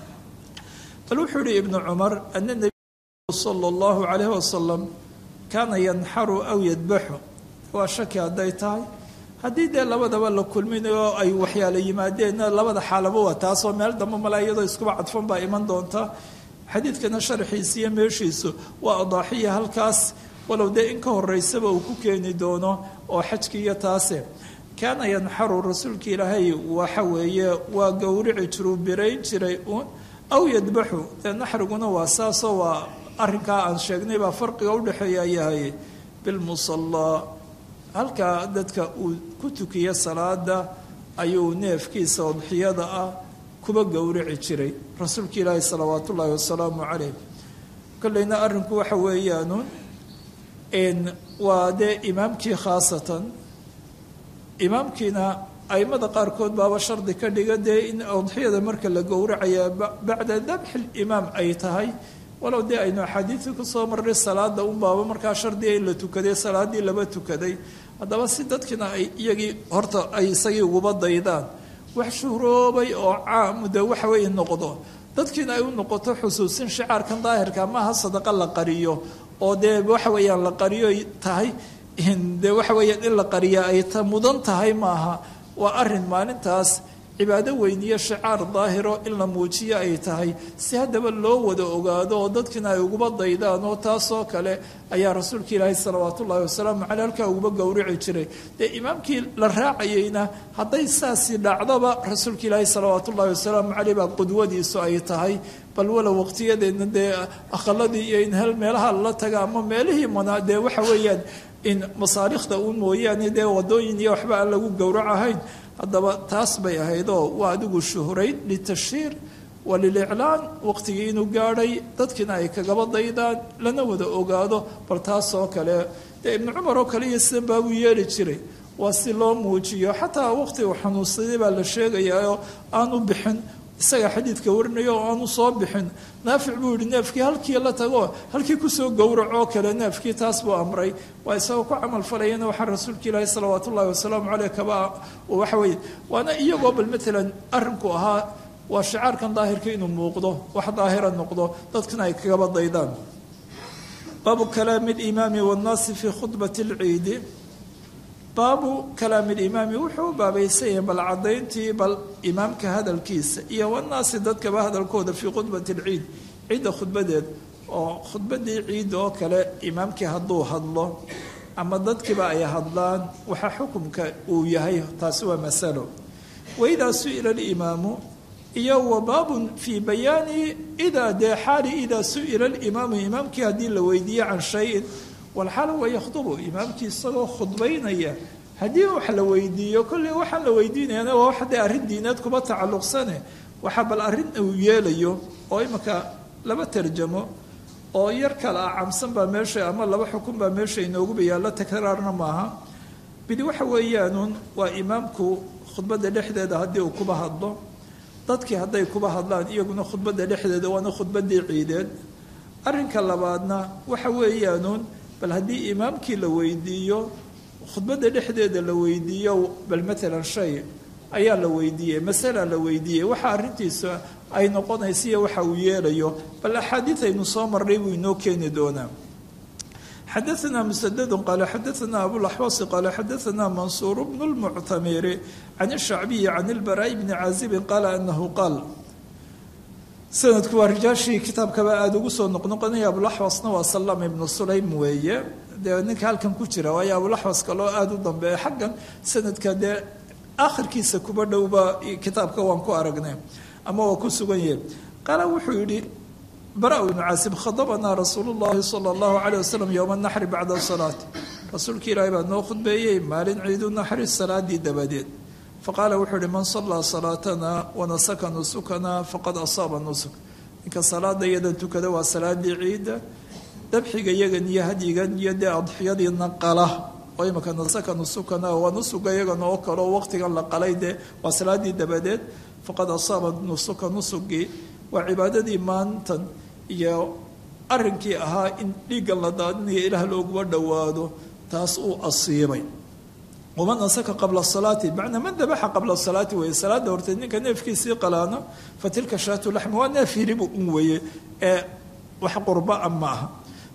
bal wuxuu yihi ibnu cumar ana nebiy sala allahu calayhi wasalam kaana yanxaru aw yadbaxu waa shaki hadday tahay haddii dee labadaba la kulminayo ay waxyaala yimaadeenna labada xaalaba waa taasoo meel dambe mala iyadoo iskuba cadfan baa iman doonta xadiidkana sharxiisa iyo meeshiisu waa adaaxiya halkaas walow dee in ka horeysaba uu ku keeni doono oo xajki iyo taase kaana yanxaru rasuulka ilaahay waxa weeye waa gowrici jiruu birayn jiray uun aw yadbaxu dee naxriguna waa saasoo waa arrinkaa aan sheegnay baa farqiga udhexeeya yahay bilmusallaa halkaa dadka uu ku tukiya salaada ayuu neefkiisa udxiyada ah kuba gowrici jiray rasuulka ilaahi salawaat ullaahi wasalaamu calayh kolleyna arrinku waxa weeyaanu waa dee imaamkii khaasatan imaamkiina aimada qaarkood baaba shardi ka dhiga dee in udxiyada marka la gowracaya bacda dabxi limaam ay tahay walow dee aynu axaadiidii kusoo marray salaada un baaba markaa shardiga in la tukaday salaadii laba tukaday haddaba si dadkiina ay iyagii horta ay isagii uguba daydaan wax shuhroobay oo caam de waxa weeye noqdo dadkiina ay u noqoto xusuusin shicaarkan daahirka maaha sadaqa la qariyo oo dee waxa weeyaan la qariyo tahay dee waxa weeyaan in la qariya ay ta mudan tahay maaha waa arin maalintaas cibaado weyniyo shicaar daahiro in la muujiyo ay tahay si haddaba loo wada ogaado oo dadkiina ay uguba daydaan oo taasoo kale ayaa rasuulka ilaahi salawaat ullaahi wasalaamu caley halkaa uguba gowrici jiray dee imaamkii la raacayeyna hadday saasi dhacdaba rasuulka ilaahi salawaat ullaahi wasalaamu caleyh baa qudwadiisu ay tahay bal walow waqtiyadeedna dee aqaladii iyo in hel meelaha lala taga ama meelihii manaa dee waxa weeyaan in masaarikhda uun mooyaane dee wadooyin iyo waxba aan lagu gowrac ahayn haddaba taas bay ahaydoo waa adigu shuhrayn litashhiir wa liliclaan waqtigii inuu gaadhay dadkiina ay kagaba daydaan lana wada ogaado bal taasoo kale dee ibnu cumar oo kale iyo sidan baabuu yeeli jiray waa si loo muujiyo xataa waqti uu xanuunsaday baa la sheegayaoo aanu bixin isaga xadiidka warinayo oo aanu soo bixin naafic buu yihi neefkii halkii la tago halkii kusoo gowracoo kale neefkii taas buu amray waa isagoo ku camal falayana waxaa rasuulka ilaahi salawaat ullahi wasalaamu caleyh kaba waxa weye waana iyagoo bal maalan arrinku ahaa waa shicaarkan daahirka inuu muuqdo wax daahira noqdo dadkana ay kagaba daydaan baabu kalaami limaami wannaasi fii khudbati lciidi baabu kalaami limaami wuxuu u baabaysan yahay bal caddayntii bal imaamka hadalkiisa iyo wanaasi dadkaba hadalkooda fii khudbati lciid ciidda khudbadeed oo khudbadii ciidda oo kale imaamkii hadduu hadlo ama dadkiiba ay hadlaan waxaa xukumka uu yahay taasi waa masalo waidaa su-ila alimaamu iyo wa baabun fii bayaani idaa dee xaali idaa su-ila alimaamu imaamkii haddii la weydiiye can shayin walxaal wa yakhdubu imaamkii isagoo khudbaynaya haddii wax la weydiiyo kolley waxaan la weydiinayana waa wax dee arrin diineed kuba tacalluqsane waxaa bal arrin uu yeelayo oo imanka laba tarjamo oo yar kale ah camsan baa meesha ama laba xukun baa meesha inooguba yaallo takraarna maaha bidi waxa weeyaanuun waa imaamku khudbadda dhexdeeda haddii uu kuba hadlo dadkii hadday kuba hadlaan iyaguna khudbadda dhexdeeda waana khudbaddii ciideed arrinka labaadna waxa weeyaanuun bal haddii imaamkii la weydiiyo khudbadda dhexdeeda la weydiiyo bal maalan shay ayaa la weydiiyey masala la weydiiyey waxa arrintiisu ay noqonaysa iyo waxa uu yeelayo bal axaadiid aynu soo marnay buu inoo keeni doonaa xadaثna msddu qaala xadaثna abulaxwasi qaala xadaثna mansuur bnu اlmuctamiri can الshacbiyi can اlbaraaءi bni caazibin qaala anahu qaal sanadku waa rijaashii kitaabkaba aada ugu soo noqnoqonaya abulaxwasna waa salam ibnu sulaym weeye dee ninka halkan ku jira waayo abulaxwas kaloo aada u dambeeya xaggan sanadka dee akhirkiisa kuba dhowba kitaabka waan ku aragnay ama waa ku sugan yahay qaala wuxuu yidhi bara ibnu caasib khadabanaa rasuulu llahi sala allahu caleyh wasalam yowma naxri bacda salaati rasuulka ilaahi baa noo khudbeeyey maalin ciidu naxri salaadii dabadeed faqaala wuxuu ihi man sallaa salaatana wanasaka nusukana faqad asaaba nusuk ninka salaada iyadan tukada waa salaadii ciidda dabxiga iyagan iyo hadyigan iyo dee adxiyadiina qala oo imaka nasaka nusukana waa nusuga iyagan oo kaleo waqtigan la qalay dee waa salaadii dabadeed faqad asaaba nusuka nusugii waa cibaadadii maantan iyo arrinkii ahaa in dhiiggan la daadinayo ilaah looguba dhowaado taas uu asiibay waman nasaka qabla salaati macnaa man dabaxa qabla salaati weeye salaada horteed ninka neefkiisii qalaano fa tilka shaatu laxmi waa neef hiribu un weeye ee wax qurbaa ma aha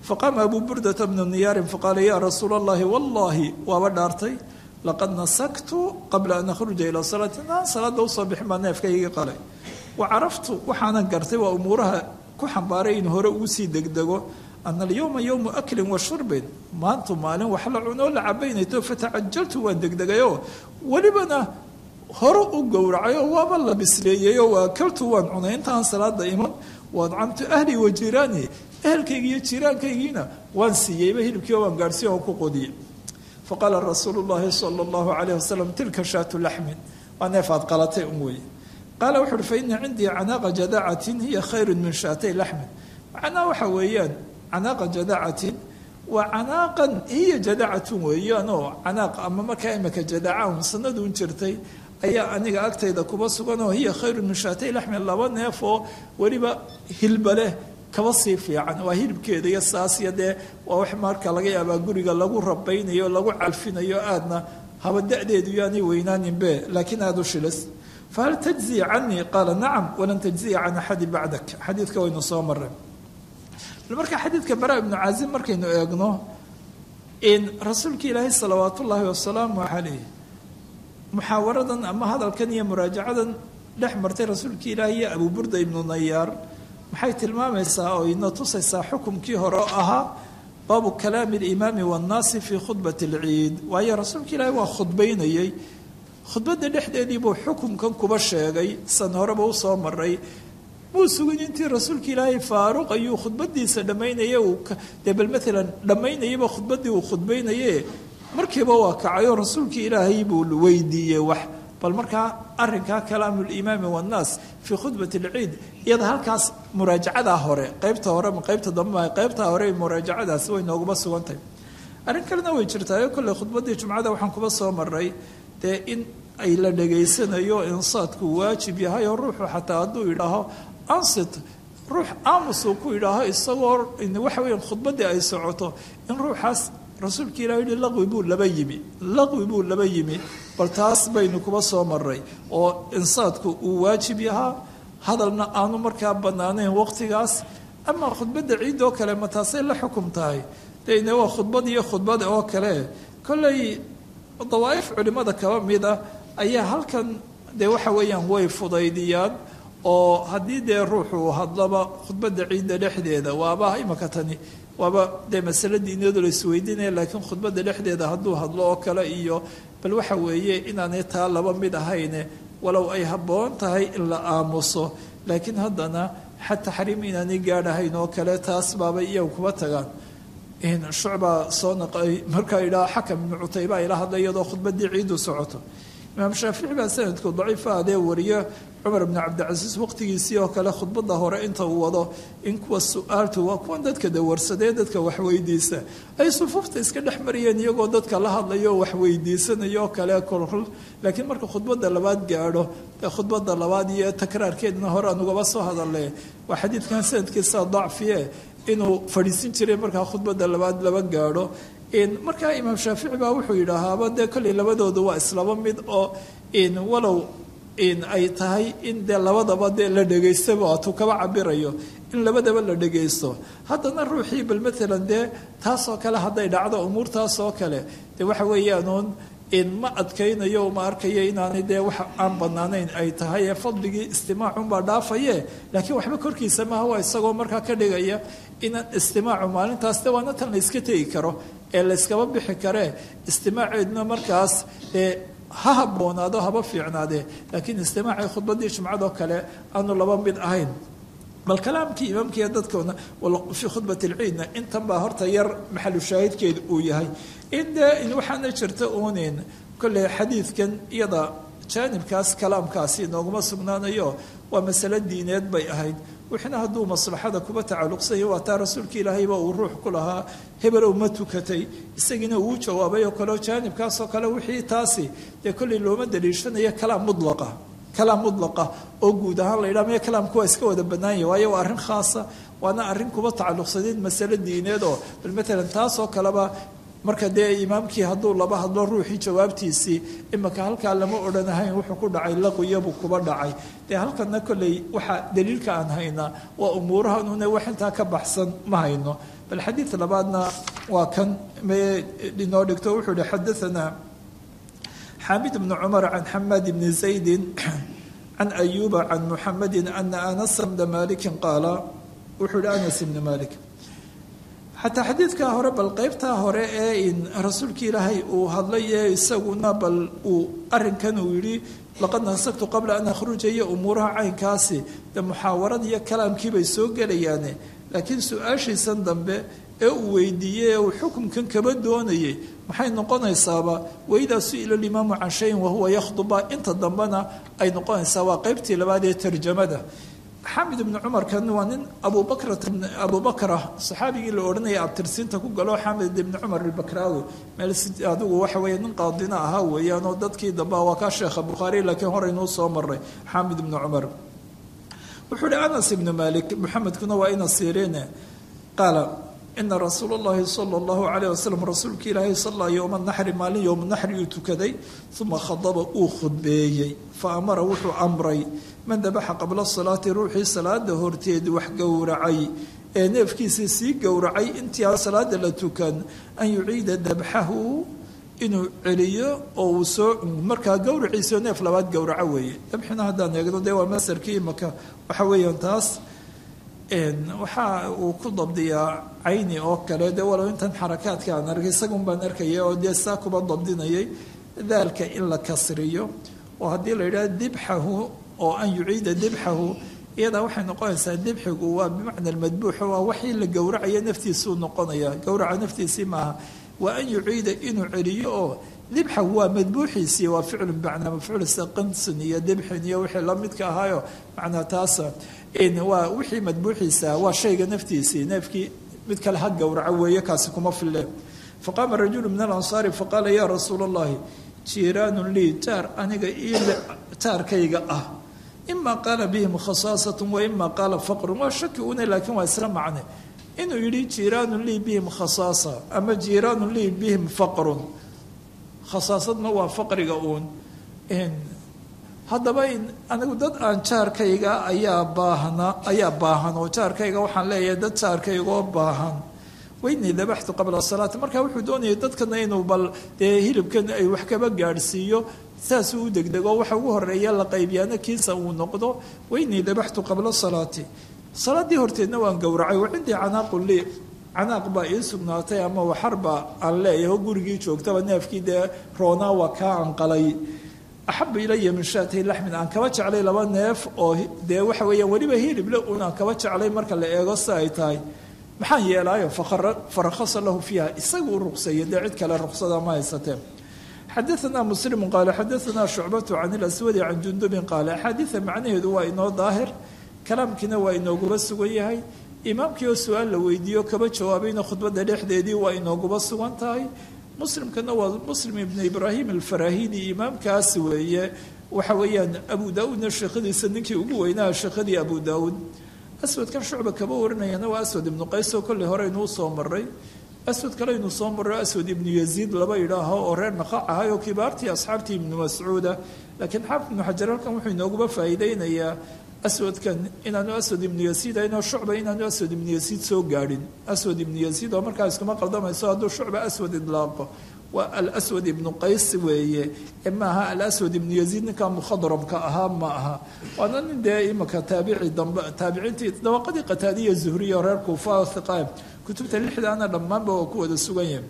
faqaama abuu burdata bnu niyaarin faqaala yaa rasuula allahi wallaahi waaba dhaartay laqad nasaktu qabla an akhruja ilaa salaati inaan salaada usoo bixin baa neefkaygii qalay wa caraftu waxaanan gartay waa umuuraha ku xambaaray in hore ugu sii degdego ana alyowma yowmu aklin wa shurbin maantu maalin wax la cunoo la cabaynayto fatacajaltu waan degdegayoo welibana hore u gowracayoo waaba la bisleeyeyoo waa akaltu waan cunay intaan salaada iman waadcamtu ahlii wa jiiraanii ehelkaygi iyo jiiraankaygiina waan siiyeyba hilibkii waan gaadhsiiy oo ku qodiyey faqaala rasuulu llahi sala allahu calayh wasalam tilka shaatu laxmin waa neef aad qalatay un weeye qaala wuxu uhi fa ina cindii canaaqa jadacatin hiya khayru min shaatay laxmin macnaa waxa weeyaan canaaqa jadacatin waa canaaqan hiya jadacatun weeyaan oo canaaq ama markaa imika jadaca un sanaduun jirtay ayaa aniga agtayda kuba sugan oo hiya khayru min shaatay laxmin laba neef oo weliba hilba leh kaba sii fiican waa hilibkeeda iyo saasiya dee waa wax marka laga yaabaa guriga lagu rabaynayo lagu calfinayo aadna haba da-deedu yaanay weynaaninbe laakiin aada u shilis fahal tajziya canii qaala nacam walan tajziya can axadi bacdak xadiidka waynu soo mareen marka xadiidka bara ibnu caazim markaynu eegno in rasuulka ilaahay salawaat ullaahi wasalaamu caleyh muxaawaradan ama hadalkan iyo muraajacadan dhex martay rasuulka ilaahi iyo abuu burda ibnu nayaar maxay tilmaamaysaa oo ina tusaysaa xukumkii hore oo ahaa baabu kalaami alimaami waannaasi fii khudbati alciid waayo rasuulka ilaahi waa khudbaynayey khudbadda dhexdeedii buu xukumkan kuba sheegay san horeba usoo maray muu sugin intii rasuulka ilaahay faaruq ayuu khudbadiisa dhammaynaya uu dee bal maalan dhammaynayaba khudbaddii uu khudbaynaye markiiba waa kacayoo rasuulkii ilaahay buu weydiiyey wax bal markaa arinkaa kalaamu limaami wannaas fii khudbati alciid iyada halkaas muraajacadaa hore qeybta hore ma qeybta dambe qeybtaa hore muraajacadaasi way nooguma sugantahay arrin kalena way jirtaayo kolley khudbaddii jumcada waxaan kuba soo maray dee in ay la dhegaysanayo insaadku waajib yahay oo ruuxu xataa hadduu yidhaaho ansit ruux aamusuu ku yidhaaho isagoo waxa weeyaan khudbaddii ay socoto in ruuxaas rasuulka ilah yihi laqwi buu laba yimi laqwi buu laba yimi bal taas baynu kuba soo maray oo insaadku uu waajib yahaa hadalna aanu markaa bannaanayn waqtigaas ama khudbadda ciid oo kale ma taasay la xukum tahay dene waa khudbad iyo khudbad oo kale kolley dawaa'if culimmada kaba mida ayaa halkan dee waxa weeyaan way fudaydiyaan oo haddii dee ruuxuu hadlaba khudbadda ciidda dhexdeeda waaba imaka tani waaba dee masale diiniyadu la isweydiinaya laakiin khudbadda dhexdeeda hadduu hadlo oo kale iyo bal waxa weeye inaanay taa laba mid ahayne walow ay habboon tahay in la aamuso laakiin haddana xad taxriim inaanay gaadhahayn oo kale taas baabay iyagu kuba tagaan shucbaa soo naqay markaa idhaa xakam ibnu cutayba ila hadlay iyadoo khudbaddii ciiddu socoto imaam shaafici baa sanadku daciifa adee wariyo cumar bni cabdicasiis waqtigiisii oo kale khudbadda hore inta uu wado in kuwa su-aaltu waa kuwan dadka dawarsadee dadka waxweydiisa ay sufuufta iska dhex mariyeen iyagoo dadka la hadlayo waxweydiisanayo oo kale kolkol laakiin marka khudbadda labaad gaadho ee khudbadda labaad iyo takraarkeedna hore aan ugaba soo hadalne waa xadiidkan sanadkiisa dacfiye inuu fadhiisin jiray markaa khudbadda labaad laba gaadho markaa imaam shaafici baa wuxuu yidhaahaaba dee kolley labadooda waa islaba mid oo walow ay tahay in dee labadaba dee la dhegaystaba atuu kaba cabirayo in labadaba la dhegaysto haddana ruuxii bal maalan dee taasoo kale hadday dhacdo umuurtaasoo kale dee waxa weeyaanuun ma adkaynayo ma arkayo inaanay dee wax aan banaanayn ay tahay ee fadligii istimaacunbaa dhaafaye laakiin waxba korkiisa maaha waa isagoo markaa ka dhigaya inaan istimaacu maalintaas de waana tan la yska tegi karo ee layskaba bixi karee istimaaceedna markaas dee ha habboonaado haba fiicnaadee laakiin istimaacii khudbaddii jumcadoo kale aanu laba mid ahayn bal kalaamkii imaamkiiyo dadkoona fii khudbat alciidna intan baa horta yar maxalu shaahidkeedu uu yahay in dee waxaana jirta uunin kolley xadiidkan iyada jaanibkaas kalaamkaasi nooguma sugnaanayo waa masale diineed bay ahayd wixina hadduu maslaxada kuba tacalluqsanya waa taa rasuulka ilaahayba uu ruux ku lahaa hebelow ma tukatay isagiina uu jawaabay oo kaleo jaanibkaasoo kale wixii taasi dee kolley looma daliishanayo kalaam mudlaqa kalaam mudlaqa oo guud ahaan la yidhaha maya kalaamku waa iska wada bannaanya waayo waa arrin khaasa waana arrin kuba tacalluqsaneed masale diineed oo bal matalan taasoo kaleba marka dee imaamkii hadduu laba hadlo ruuxii jawaabtiisii imika halkaa lama odhanahayn wuxuu ku dhacay laqiyabuu kuba dhacay dee halkana kolley waxaa daliilka aan haynaa waa umuurahanune wax intaa ka baxsan ma hayno bal xadiid labaadna waa kan inoo dhigto wuxuu ihi xadaanaa xaamid bnu cumar can xamaad bni zaydin can ayuba can muxamedi ana anasa bna malikin qaala wuxuu ihi anas bni malik xataa xadiidkaa hore bal qeybtaa hore ee in rasuulka ilaahay uu hadlay ee isaguna bal uu arinkan uu yidhi laqad nasagtu qabla an akhruja iyo umuuraha caynkaasi dee muxaawarad iyo kalaamkii bay soo gelayaane laakiin su-aashiisan dambe ee uu weydiiyey ee uu xukumkan kaba doonayay maxay noqonaysaaba waidaa su-ila limaamu can shayin wahuwa yakhduba inta dambena ay noqonaysaa waa qeybtii labaad ee tarjamada xamid ibni cumarkan waa nin abubakrat abubakra saxaabigii la odhanaya abtirsiinta ku galo xamid ibni cumar ilbakraawi meel adigu waxa weeye nin qaadina ahaa weeyaan oo dadkii dambe waa kaa sheekha bukhaari laakiin horeynuu soo maray xamid ibni cumar wuxuu uhi anas ibnu malik maxamedkuna waa ina siriine qaala ina rasuula اllahi salى اllahu alayh wasalam rasuulka ilaahay salla yowma naxri maalin yowma naxri uu tukaday uma khadaba uu khudbeeyey faamara wuxuu amray man dabaxa qabla salaati ruuxii salaada horteed wax gowracay ee neefkiisii sii gowracay intii aan salaada la tukan an yuciida dabxahu inuu celiyo oo uu soo markaa gowraciisao neef labaad gowraco weeye dabxina haddaan eegno dee waa masarkii imaka waxa weeyaan taas waxa uu ku dabdiyaa cayni oo kale dee walow intan xarakaadka aan arkay isagun baan arkaya oo dee saa kuba dabdinayay daalka in la kasriyo oo haddii la yidhaha dibxahu oo an yuciida dibxahu iyadaa waxay noqonaysaa dibxigu waa bimacna almadbuuxa waa waxii la gowracaya naftiisuu noqonaya gowraca naftiisii maaha waa an yuciida inuu celiyo oo dibxahu waa madbuuxiisii waa ficlu bimacnaa mafcuul sida qansin iyo dibxin iyo wixii la midka ahaayo macnaa taasa waa wixii madbuuxiisa waa shayga naftiisii neefkii mid kale ha gowraco weeye kaasi kuma fille faqaama rajulu min alansaari faqaala yaa rasuula allahi jiiraanun lii jaar aniga ii taarkayga ah ima qaala bihim khasaasatu wa ima qaala faqrun waa shaki une laakiin waa isla macne inuu yidhi jiiraanun lii bihim khasaasa ama jiiraanun lii bihim faqrun khasaasadna waa faqriga uun haddaba anigu dad aan jaarkayga ayaa baahna ayaa baahan oo jaarkayga waxaan leeyahay dad jaarkaygoo baahan weynii dabaxtu qabla salaati marka wuxuu doonayay dadkana inuu bal dee hilibkan ay wax kaba gaadhsiiyo saasuu u degdego waxa ugu horeeya la qaybiyaana kiisa uu noqdo weynii dabaxtu qabla salaati salaaddii horteedna waan gowracay wa cindii canaaqu lii canaaq baa ii sugnaatay ama waxarba aan leeyahay oo gurigii joogtaba neefkii dee roonaa waa kaa anqalay axabu ilaya min shaatay laxmin aan kaba jeclay laba neef oo dee waxa weeyaan weliba hilible un aan kaba jeclay marka la eego si ay tahay maxaan yeelaayo farakhasa lahu fiiha isagu u ruqseeya dee cid kale ruqsada ma haysatee xadaanaa muslimu qaala xadaanaa shucbatu can ilaswadi can jundubin qaala axaadiida macnaheedu waa inoo daahir kalaamkiina waa inooguba sugan yahay imaamkii oo su-aal la weydiiyo kaba jawaabayna khudbadda dhexdeedii waa inooguba sugan tahay muslimkana waa muslim ibnu ibraahim alfarahidi imaamkaas weeye waxa weeyaan abu daa-uudna sheekhadiisa ninkii ugu weynaa sheekhadii abu daa-uud aswadkan shucba kaba warinayana waa aswad ibnu qays oo kolley hore inuu soo maray aswad kale inuu soo maro aswad ibnu yaziid laba idhaaho oo reer naqac ahay oo kibaartii asxaabtii ibnu mascuuda laakiin xaafid ibnu xajar halkan wuxuu inooguba faa'iideynayaa aswadkan inaanu aswad ibnu yasiid aynoo shucba inaanu aswad ibnu yasiid soo gaadhin aswad ibnu yasiid oo markaa iskuma qaldamayso hadduu shucba aswad idlaaqo waa alaswad ibnu qays weeye maaha alaswad ibnu yaziid ninkaa mukhadramka ahaa ma aha waana nin dee imaka taabici dambe taabiciintii dawaqadii qataadiya zuhriya reer kuufa oo hiqaa kutubta lixdaana dhammaanba waa ku wada sugan yahay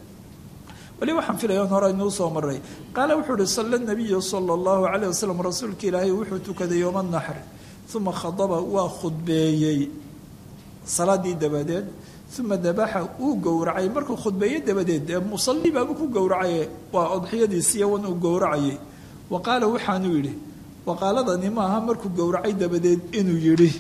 weli waxaan filaya on hore inuu soo maray qaala wuxuu uhi salla nabiyu sala allahu calayh wasalam rasuulka ilaahay wuxuu tukaday yowma naxri uma khadaba waa khudbeeyey salaadii dabadeed uma dabaxa uu gowracay markuu khudbeeye dabadeed dee musalli baaba ku gowracaye waa odxiyadiisiiya wan uu gowracayay wa qaala waxaanuu yidhi waqaaladani maaha markuu gowracay dabadeed inuu yidhi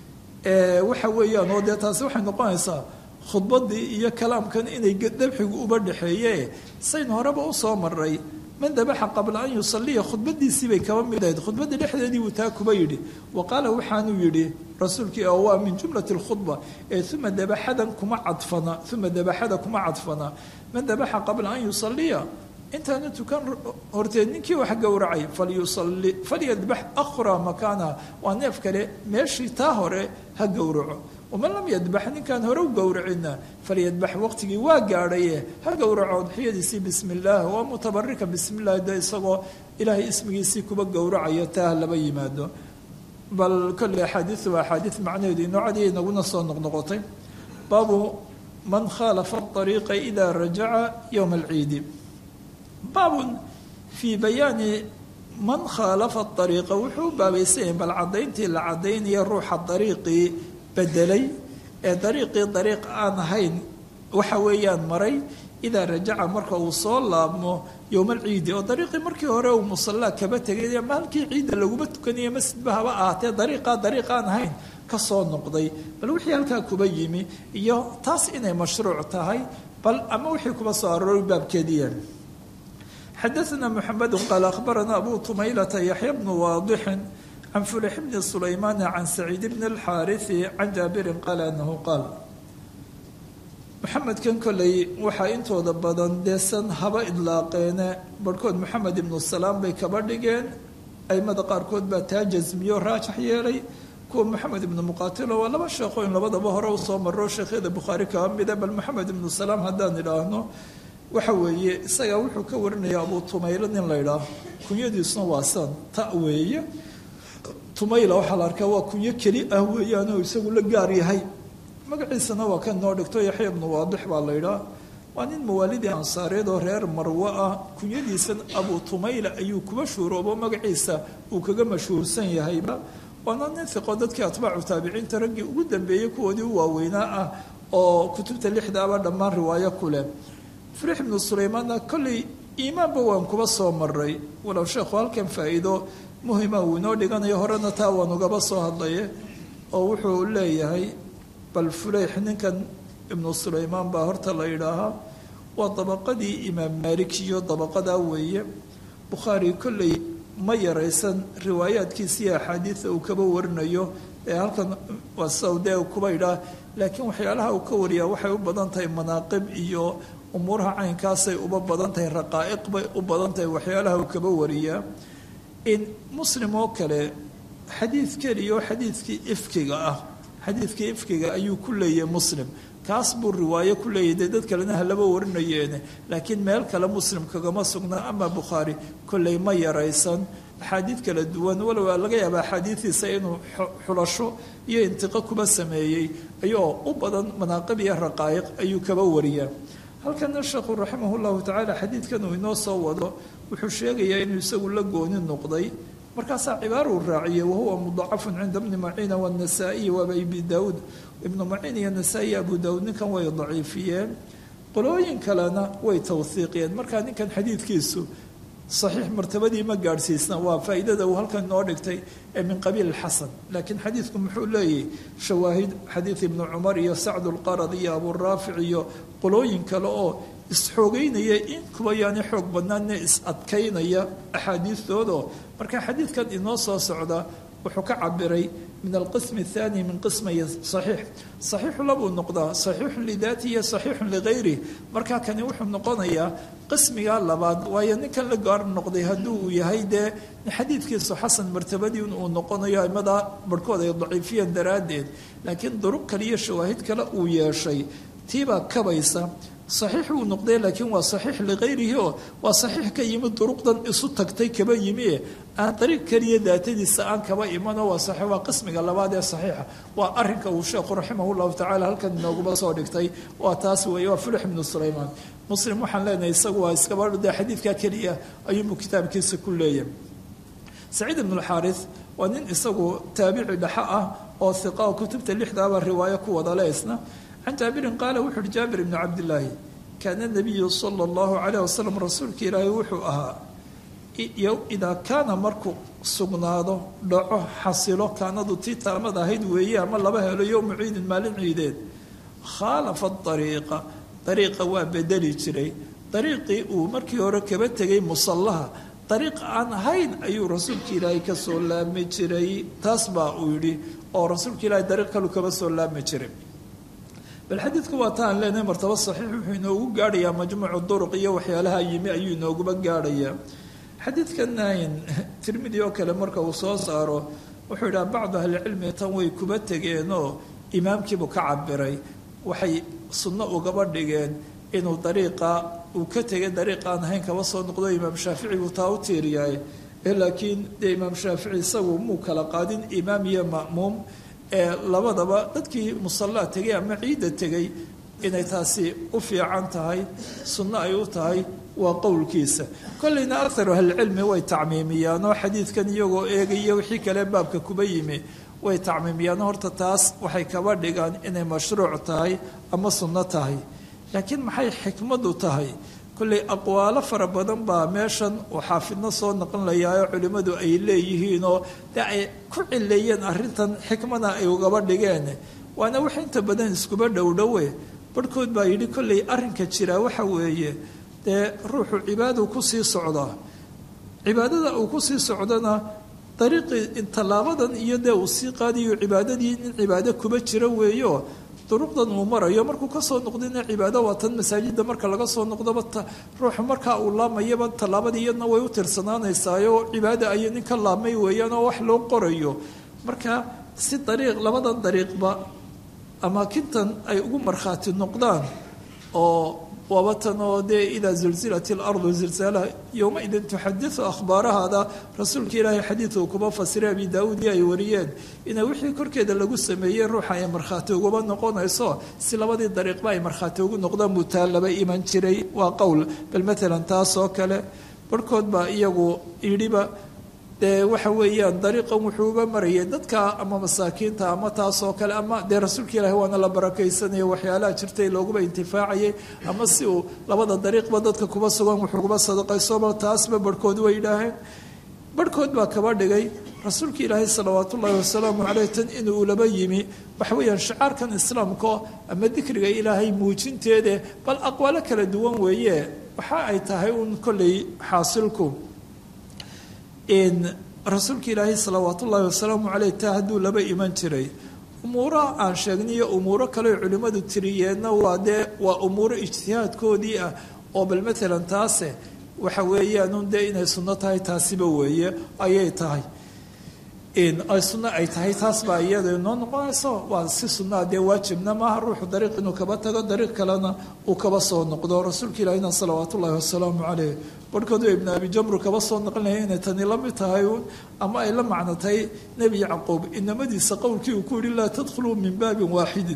waxa weeyaan oo dee taasi waxay noqonaysaa khudbaddii iyo kalaamkan inay dabxigu uba dhexeeye sayn horeba u soo maray man dabaxa qabla an yusaliya khudbadiisii bay kaba mid ahayd khudbadda dhexdeedii buu taa kuba yidhi wa qaala waxaanuu yidhi rasuulkii oo waa min jumlati lkhudba ee uma dabaxadan kuma cadfana uma dabaxada kuma cadfana man dabaxa qabla an yusaliya intaanu tukan horteed ninkii wax gowracay falyusali falyadbax akhra makaanaha waa neef kale meeshii taa hore ha gowraco waman lam yadbax ninkaan hore u gowracina falyadbax waqtigii waa gaadhaye ha gowraco udxiyadiisii bismi illaah waa mutabarika bismi illahi de isagoo ilaahay ismigiisii kuba gowracayo taa laba yimaado bal kolley axaadiidu waa axaadiid macnaheedu inoocadii inaguna soo noqnoqotay baabu man khaalafa ariiqa ida rajaca yowma alciidi baabun fii bayaani man khaalafa ariiqa wuxuu u baabaysanyay bal caddayntii la caddaynaya ruuxa dariiqii bedelay ee dariiqii dariiq aan ahayn waxa weeyaan maray idaa rajaca marka uu soo laabmo yowma alciidi oo dariiqii markii hore uu musallaa kaba tegay ama halkii ciidda laguma tukanayo masjidba haba ahaatee dariiqaa dariiq aan ahayn ka soo noqday bal wixii halkaa kuba yimi iyo taas inay mashruuc tahay bal ama wixii kuba soo arooray baabkeediya xadaثna mxamed qaal akhbarana abu tumaylata yaxya bnu waadixin can fulix bni sulaymaana can saciid bni اlxaariثi can jaabirin qaala anahu qaal maxamedkan koley waxaa intooda badan deesan haba idlaaqeene barhkood maxamed ibnu salaam bay kaba dhigeen aimada qaarkood baa taa jasmiyo raajax yeelay kuwa maxamed ibnu muqaatilo waa laba sheekho in labadaba hore usoo maro sheekhyada bukhaari kaba mida bal maxamed ibnu salaam haddaan idhaahno waxa weeye isagaa wuxuu ka warinaya abu tumaylo nin la ydhaah kunyadiisuna waa san ta weeye tumayla waxaa la arkaa waa kunyo keli ah weeyaanoo isagu la gaar yahay magaciisana waa kan noo dhigto yaxya ibnu waadix baa la ydhaah waa nin mawaalidii ansaareed oo reer marwo ah kunyadiisan abu tumayla ayuu kuba shuuroobo magaciisa uu kaga mashhuursan yahayba waana nin iqo dadkii atbaacu taabiciinta raggii ugu dambeeyey kuwoodii u waaweynaa ah oo kutubta lixdaaba dhammaan riwaayo ku leh furix ibnu sulaymaanna kolley iimaanba waan kuba soo maray walow sheekhu halkan faa'iido muhima uu inoo dhiganayo horena taa waan ugaba soo hadlaye oo wuxuu leeyahay bal fuleyx ninkan ibnu sulaymaan baa horta la yidhaahaa waa dabaqadii imaam maalik iyo dabaqadaa weeye bukhaari kolley ma yaraysan riwaayaadkiisii axaadiida uu kaba warinayo ee halkan waa sawdee kuba idhaah laakiin waxyaalaha uu ka wariyaa waxay u badan tahay manaaqib iyo umuuraha caynkaasay uba badan tahay raqaa'iq bay u badan tahay waxyaalaha uu kaba wariyaa in muslim oo kale xadiid keliya oo xadiidkii ifkiga ah xadiidkii ifkiga ayuu ku leeyahay muslim kaas buu riwaayo ku leeyahay dee dad kalena halaba warinayeene laakiin meel kale muslim kagama sugna ama bukhaari kolley ma yaraysan axaadiid kala duwan walow laga yaaba axaadiidiisa inuu xulasho iyo intiqo kuba sameeyey ayoo u badan manaaqib iyo raqaa'iq ayuu kaba wariyaa halkana sheekhu raximah llahu tacaala xadiidkan uu inoo soo wado wuxuu sheegayaa inuu isagu la gooni noqday markaasaa cibaaruu raaciyey wahuwa mudacafun cinda bni maciina wanasaa-iyi waaba abi daawuud ibnu maciin iyo nasaa-i abu daawuud ninkan way daciifiyeen qolooyin kalena way tawhiiqiyeen markaa ninkan xadiidkiisu saxiix martabadii ma gaadhsiisna waa faa'iidada uu halkan noo dhigtay ee min qabiil xasan laakiin xadiidku muxuu leeyahy shawaahid xadiid ibnu cumar iyo sacd lqarad iyo aburaafic iyo qolooyin kale oo isxoogeynaya in kuba yaani xoog badnaanne is adkaynaya axaadiistoodo marka xadiidkan inoo soo socda wuxuu ka cabiray min alqism athani min qismay saxiix saxiixu labuu noqdaa saxiixun lidaati iyo saxiixun ligayrih markaa kani wuxuu noqonayaa qismigaa labaad waayo ninkan la gaar noqday haddii uu yahay dee xadiidkiisu xasan martabadii uu noqonayo aimadaa barhkood ay daciifiyeen daraaddeed laakiin duruq kale iyo shawaahid kale uu yeeshay tiibaa kabaysa saxiix uu noqday laakiin waa saxiix ligayrihi oo waa saxiix ka yimi duruqdan isu tagtay kaba yimi aan dariiq keliya daatadiisa aan kaba imano waa saxiix waa qismiga labaad ee saxiixa waa arrinka uu sheekhu raximah llahu tacala halkan inooguba soo dhigtay waa taas weeye waa fulix ibnu sulaymaan muslim waxaan leenahay isagu waa iskaba de xadiidkaa keliya ayuunbuu kitaabkiisa ku leeyahay saciid ibnu lxaaris waa nin isagu taabici dhexa ah oo hiqa oo kutubta lixdaaba riwaayo ku wada le isna can jaabirin qaala wuxu uhi jaabir ibnu cabdillaahi kaana nabiyu sala allahu calayh wasalam rasuulka ilaahay wuxuu ahaa idaa kaana markuu sugnaado dhaco xasilo kaanadu tii taamad ahayd weeye ama laba helo yowma ciidin maalin ciideed khaalafa dariiqa dariiqa waa bedeli jiray dariiqii uu markii hore kaba tegay musallaha dariiq aan ahayn ayuu rasuulka ilaahay ka soo laami jiray taas baa uu yidhi oo rasuulka ilaahay dariiq kalu kaba soo laami jiray bal xadiidku waa ta aan leenahay martaba saxiix wuxuu inoogu gaadhayaa majmuucu duruq iyo waxyaalaha yimi ayuu inooguba gaadhayaa xadiidkan tirmidi oo kale marka uu soo saaro wuxuu yidhaha bacdu ahlicilmi tan way kuba tegeenoo imaamkiibuu ka cabiray waxay sunno ugaba dhigeen inuu dariiqa uu ka tegay dariiq aan ahayn kaba soo noqdo imaam shaafici buu taa u tiiriyahay laakiin dee imaam shaafici isagu muu kala qaadin imaam iyo ma'muum ee labadaba dadkii musallaa tegay ama ciidda tegay inay taasi u fiican tahay sunno ay u tahay waa qowlkiisa kolleyna akaru ahlicilmi way tacmiimiyaan oo xadiidkan iyagoo eegaya wixii kale baabka kuba yimi way tacmiimiyaan horta taas waxay kaba dhigaan inay mashruuc tahay ama sunno tahay laakiin maxay xikmadu tahay kolley aqwaalo fara badan baa meeshan uu xaafidno soo noqonlayaayo culimmadu ay leeyihiinoo dee ay ku cileeyeen arrintan xikmada ay ugaba dhigeen waana wax inta badan iskuba dhowdhowe barhkood baa yidhi kolley arrinka jiraa waxa weeye dee ruuxu cibaadadu kusii socdaa cibaadada uu kusii socdana dariiqii tallaabadan iyo dee uu sii qaadayo cibaadadii in cibaado kuba jira weeyo duruqdan uu marayo markuu kasoo noqdina cibaado waa tan masaajida marka laga soo noqdoba ruuxu markaa uu laamayaba tallaabadii iyadna way u tirsanaanaysaayo cibaada ayay nin ka laamay weeyaan oo wax loo qorayo marka si dariiq labadan dariiqba amaakintan ay ugu markhaati noqdaan oo waaba tan oo dee idaa zulzilat ilardu zilzaalaha yowmaidin tuxadisu akhbaarahaada rasuulka ilaahay xadiidku kuba fasiray abi daauud iyo ay wariyeen ina wixii korkeeda lagu sameeyey ruuxa ay markhaati ugaba noqonayso si labadii dariiqba ay markhaati ugu noqdaan buu taa laba iman jiray waa qowl bal matalan taas oo kale barhkood baa iyagu yidhiba dee waxa weeyaan dariiqan wuxuu uga marayay dadka ama masaakiinta ama taas oo kale ama dee rasuulka ilaahi waana la barakaysanaya waxyaalaha jirtay looguba intifaacayay ama si uu labada dariiqba dadka kuba sugan wuxuu kuba sadaqaysoba taasba barhkood way yidhaaheen barhkood baa kaba dhigay rasuulka ilaahi salawaat ullaahi wasalaamu caleyh tan inuu laba yimi waxa weeyaan shicaarkan islaamka ama dikriga ilaahay muujinteede bal aqwaalo kala duwan weeye waxa ay tahay uun kolley xaasilku rasuulka ilaahay salawaat ullaahi wasalaamu caleyh taa hadduu laba iman jiray umuuraha aan sheegniyo umuuro kale culimmadu tiriyeenna waa dee waa umuuro ijtihaadkoodii ah oo bal matalan taase waxa weeyaan dee inay sunno tahay taasiba weeye ayay tahay ay sunno ay tahay taas baa iyada noo noqonayso waa si sunnaa dee waajibna maaha ruuxu dariiq inuu kaba tago dariiq kalena uu kaba soo noqdo rasuulka ilaahina salawaat ullaahi wasalaamu caleyh barhkoodu ibnu abi jamru kaba soo noqonaya inay tani la mid tahay ama ay la macno tahay nebi yacquub inamadiisa qowlkii uu ku yihi laa tadkhuluu min baabin waaxidin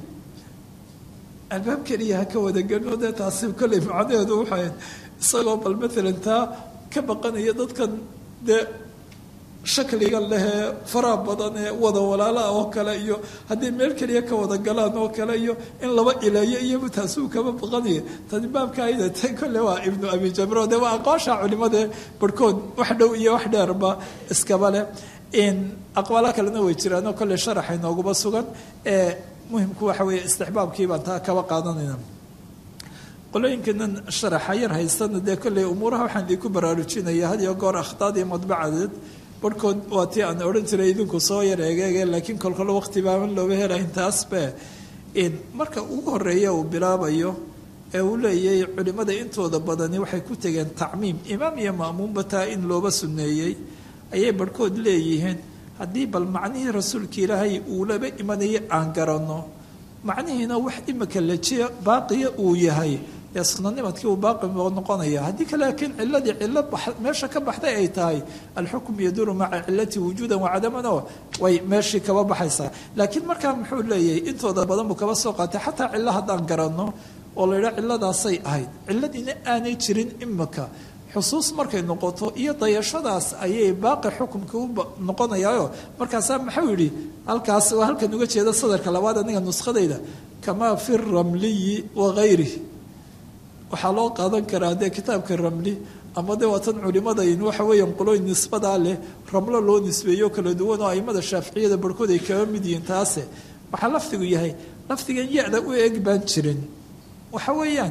albaab keliya ha ka wadagelno dee taasi kolley macnaheedu waxay isagoo bal matalan taa ka baqanaya dadkan dee shakliga lehee faraha badan ee wada walaalaha oo kale iyo haddii meel keliya ka wada galaan oo kale iyo in laba ileeyo iyo taasuu kaba baqanaya tani baabka ayda ta kolle waa ibnu abi jamro de waa aqoosha culimade barhkood wax dhow iyo wax dheerba iskaba leh aqwaalo kalena way jiraanoo kolle sharaxa inooguma sugan ee muhimku waxa weeye istixbaabkii baan taa kaba qaadanayna qolooyinkanan sharaxa yar haystana dee kolley umuuraha waxaan idinku baraarujinaya had iyo goor akhtaadii madbacadeed barhkood waa tii aan odhan jiray idinku soo yar egeege laakiin kolkolo waqti baaban looga helayn taasbe marka ugu horeeya uu bilaabayo ee uu leeyahay culimmada intooda badani waxay ku tegeen tacmiim imaam iyo ma'muumba taa in looba sunneeyey ayay barhkood leeyihiin haddii bal macnihii rasuulka ilaahay uu laba imanayay aan garanno macnihiina wax imika lajiya baaqiya uu yahay dee sunanimadkii uu baaqi noqonaya haddii kale laakiin ciladii cilo meesha ka baxday ay tahay alxukm yaduru maca cilati wujuudan wacadamano way meeshii kaba baxaysaa laakiin markaa muxuu leeyahay intooda badan buu kaba soo qaatay xataa cilo haddaan garanno oo la yidhaha ciladaasay ahayd ciladiina aanay jirin imika xusuus markay noqoto iyo dayashadaas ayay baaqi xukumka u noqonayaayo markaasaa maxuu yidhi halkaas waa halkan uga jeeda sadarka labaad aniga nuskhadayda kamaa fi ramliyi wagayrih waxaa loo qaadan karaa dee kitaabka ramli ama de waa tan culimadayn waxa weeyaan qolooyin nisbadaa leh ramlo loo nisbeeyo kala duwan oo aimada shaaficiyada barhkood ay kaga mid yihiin taase waxaa lafdigu yahay lafdigan ya-da u eg baan jirin waxa weeyaan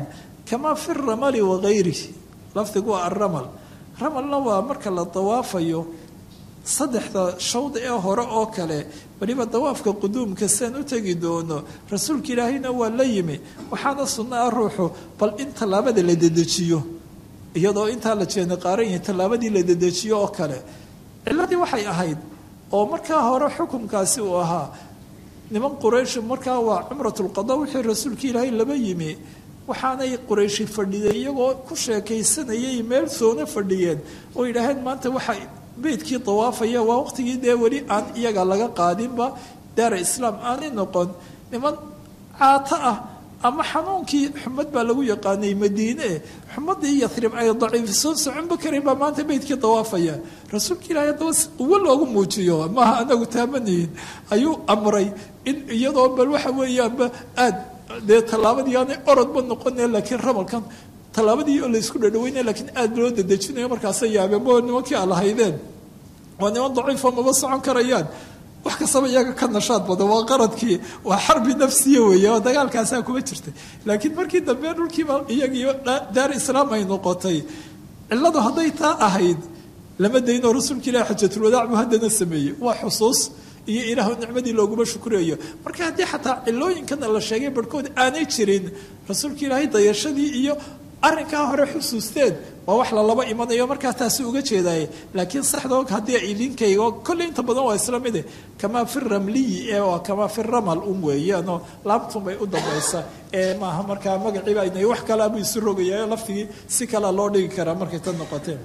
kamaa fi ramali wagayrihi lafdigu waa alramal ramalna waa marka la dawaafayo saddexda shawd ee hore oo kale weliba dawaafka quduumka siaan u tegi doono rasuulka ilaahayna waa la yimi waxaana sunno ah ruuxu bal in tallaabada la dedejiyo iyadoo intaa la jeena qaaran yahay tallaabadii la dedejiyo oo kale ciladii waxay ahayd oo markaa hore xukunkaasi uu ahaa niman quraysh markaa waa cumratulqada wixii rasuulka ilaahay laba yimi waxaanay qurayshi fadhiyeen iyagoo ku sheekaysanayay meel soona fadhiyeen oo yidhaaheen maanta waxa beydkii dawaafaya waa waqtigii dee weli aan iyaga laga qaadinba daara islaam aanay noqon niman caato ah ama xanuunkii xumad baa lagu yaqaanay madiine xumadii yarib ay daciifisoon soconba karin baa maanta beydkii dawaafaya rasuulka ilaahay haddaba si quwo loogu muujiyo maaha anagu taamanayin ayuu amray in iyadoo bal waxa weeyaanba aad dee tallaabadii aanay orodba noqone laakiin ramalkan tallaabadii oo laysku dhadhaweynaya lakiin aada loo dadejinayo markaasay yaabeen mo nimankii a lahaydeen waa niman daciifo maba socon karayaan wax kastaba iyaga ka nashaad badan waa qaradkii waa xarbi nafsiya weeye oo dagaalkaasaa kuma jirtay laakiin markii dambe dhulkiiba iyagiiyo daar islaam ay noqotay cilladu hadday taa ahayd lama daynoo rasuulka ilahi xajatulwadaac buu haddana sameeyey waa xusuus iyo ilaahu nicmadii looguma shukriyayo marka haddii xataa cilooyinkana la sheegay barhkood aanay jirin rasuulka ilaahay dayashadii iyo arrinkaa hore xusuusteen waa wax lalaba imanayo markaa taasi uga jeedaaye laakiin saxdoo haddii idinkaygo kolley inta badan waa isla mide kamaa fi ramliyi ee waa kamaa fi ramal un weeyaanoo laabtun bay u dambaysa ee maaha markaa magaciiba aynay wax kaleabuu isu rogayayo laftigii si kalea loo dhigi karaa markay tan noqoteen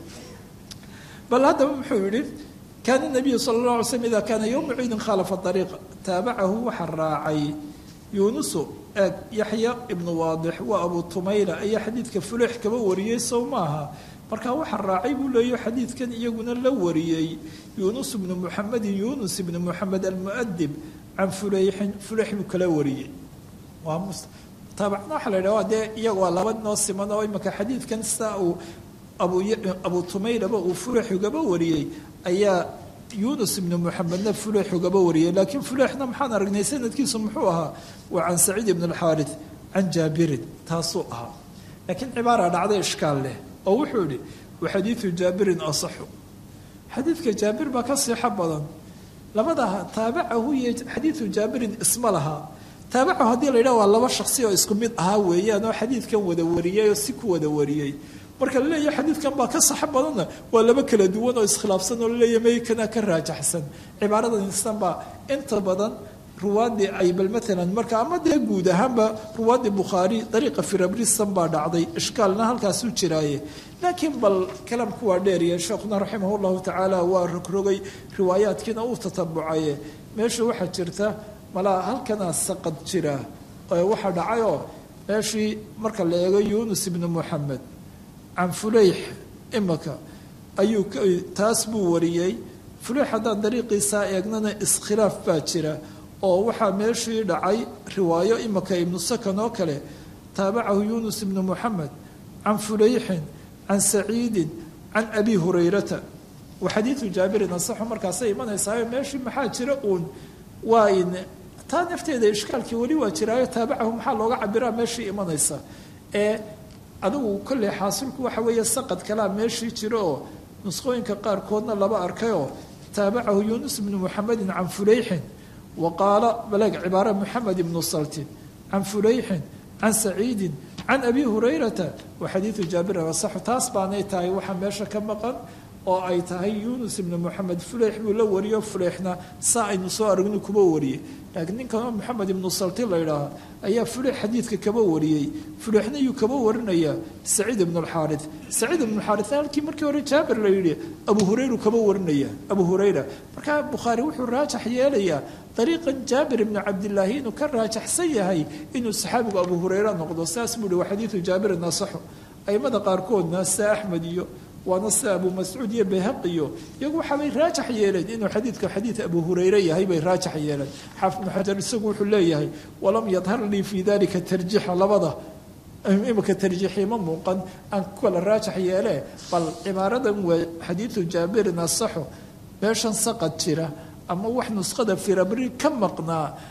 bal haddaba muxuu yidhi kaana nabiyu sala allah alay slm ida kaana yowma ciidin khalafa ariiqa taabacahu waxaa raacay yuunusu eeg yaxya ibnu waadix waa abu tumayla ayaa xadiidka fuleex kaba wariyey sow maaha markaa waxaa raacay buu leeyo xadiidkan iyaguna la wariyey yuunus ibnu muxamedin yuunus ibnu muxamed almuadib can fuleyxin fuleex buu kala wariyey waa taabacna waxaa la yidhaha dee iyaga waa laba noo siman oo imaka xadiidkan sidaa uu abu abu tumaylaba uu fuleex ugaba wariyey ayaa yunus ibnu muxamedna fuleex ugaba wariyay laakiin fuleexna maxaan aragnay sanadkiisu muxuu ahaa waa can saciid ibn alxaari can jaabirin taasuu ahaa laakiin cibaara dhacday ishkaal leh oo wuxuu yihi wa xadiidu jaabirin asaxu xadiidka jaabir baa ka siixo badan labadaha taabacahu iyo xadiidu jaabirin isma lahaa taabacahu haddii la yidhaha waa laba shaksi oo isku mid ahaa weeyaan oo xadiidkan wada wariyey oo si ku wada wariyey marka la leeyahay xadiidkan baa ka saxo badanna waa laba kala duwan oo iskhilaafsan oo laleeyahay maykana ka raajaxsan cibaaradan instan baa inta badan ruwaadii ay bal maalan marka ama dee guud ahaanba ruwaadii bukhaari dariiqa firabristan baa dhacday ishkaalna halkaasuu jiraaye laakiin bal kalamku waa dheeriya sheekhuna raximah llahu tacaala waa rogrogay riwaayaadkiina uu tatabucaye meesha waxaa jirta malaa halkanaa saqad jira waxaa dhacayoo meeshii marka la eego yuunus ibnu muxamed can fuleyx imaka ayuu taas buu wariyey fuleyx haddaan dariiqiisaa eegnana iskhilaaf baa jira oo waxaa meeshii dhacay riwaayo imaka ibnu sakan oo kale taabacahu yuunus ibnu muxamed can fuleyxin can saciidin can abi hurayrata wa xadiidu jaabirin asaxu markaasay imanaysaa meeshii maxaa jira uun waa in taa nafteeda ishkaalkii weli waa jiraayo taabacahu maxaa looga cabiraa meeshii imanaysa ee adigu kolley xaasilku waxa weeye saqad kalaa meeshii jiro oo nusqooyinka qaarkoodna laba arkayoo taabacahu yuunus ibnu muxamedin can fuleyxin wa qaala baleeg cibaara muxamed ibnu saltin can fuleyxin can saciidin can abi hurayrata wa xadiidu jaabirin asaxu taas baanay tahay waxaa meesha ka maqan oo ay tahay yuunus ibnu moxamed fuleyx buu la wariyo fuleyxna saa aynu soo aragni kuba wariyey laakiin ninkanoo moxamed ibnu salti la ydhaaha ayaa fuleyx xadiidka kaba wariyey fuleyxna yuu kaba warinayaa saciid ibnu alxaari saciid ibnu xaarina halkii markii hore jaabir la yidhi abu hurayru kaba warinaya abu hurayra markaa bukhaari wuxuu raajax yeelayaa dariiqan jaabir ibnu cabdilaahi inuu ka raajaxsan yahay inuu saxaabigu abu hurayra noqdo saas buu ihi waa xadiidu jaabirin asaxu aimada qaarkoodna sida axmed iyo waana sida abu mascuud iyo bayhaqiyo iyagu waxaabay raajax yeeleen inuu xadiidka xadiid abu hurayre yahay bay raajax yeeleen xaafid ibnu xajar isagu wuxuu leeyahay walam yadhar lii fii dalika tarjiixa labada imika tarjiixii ma muuqan aan ku kala raajax yeelee bal cibaaradan waa xadiidu jaabirin asaxo meeshan saqad jira ama wax nuskhada firabri ka maqnaa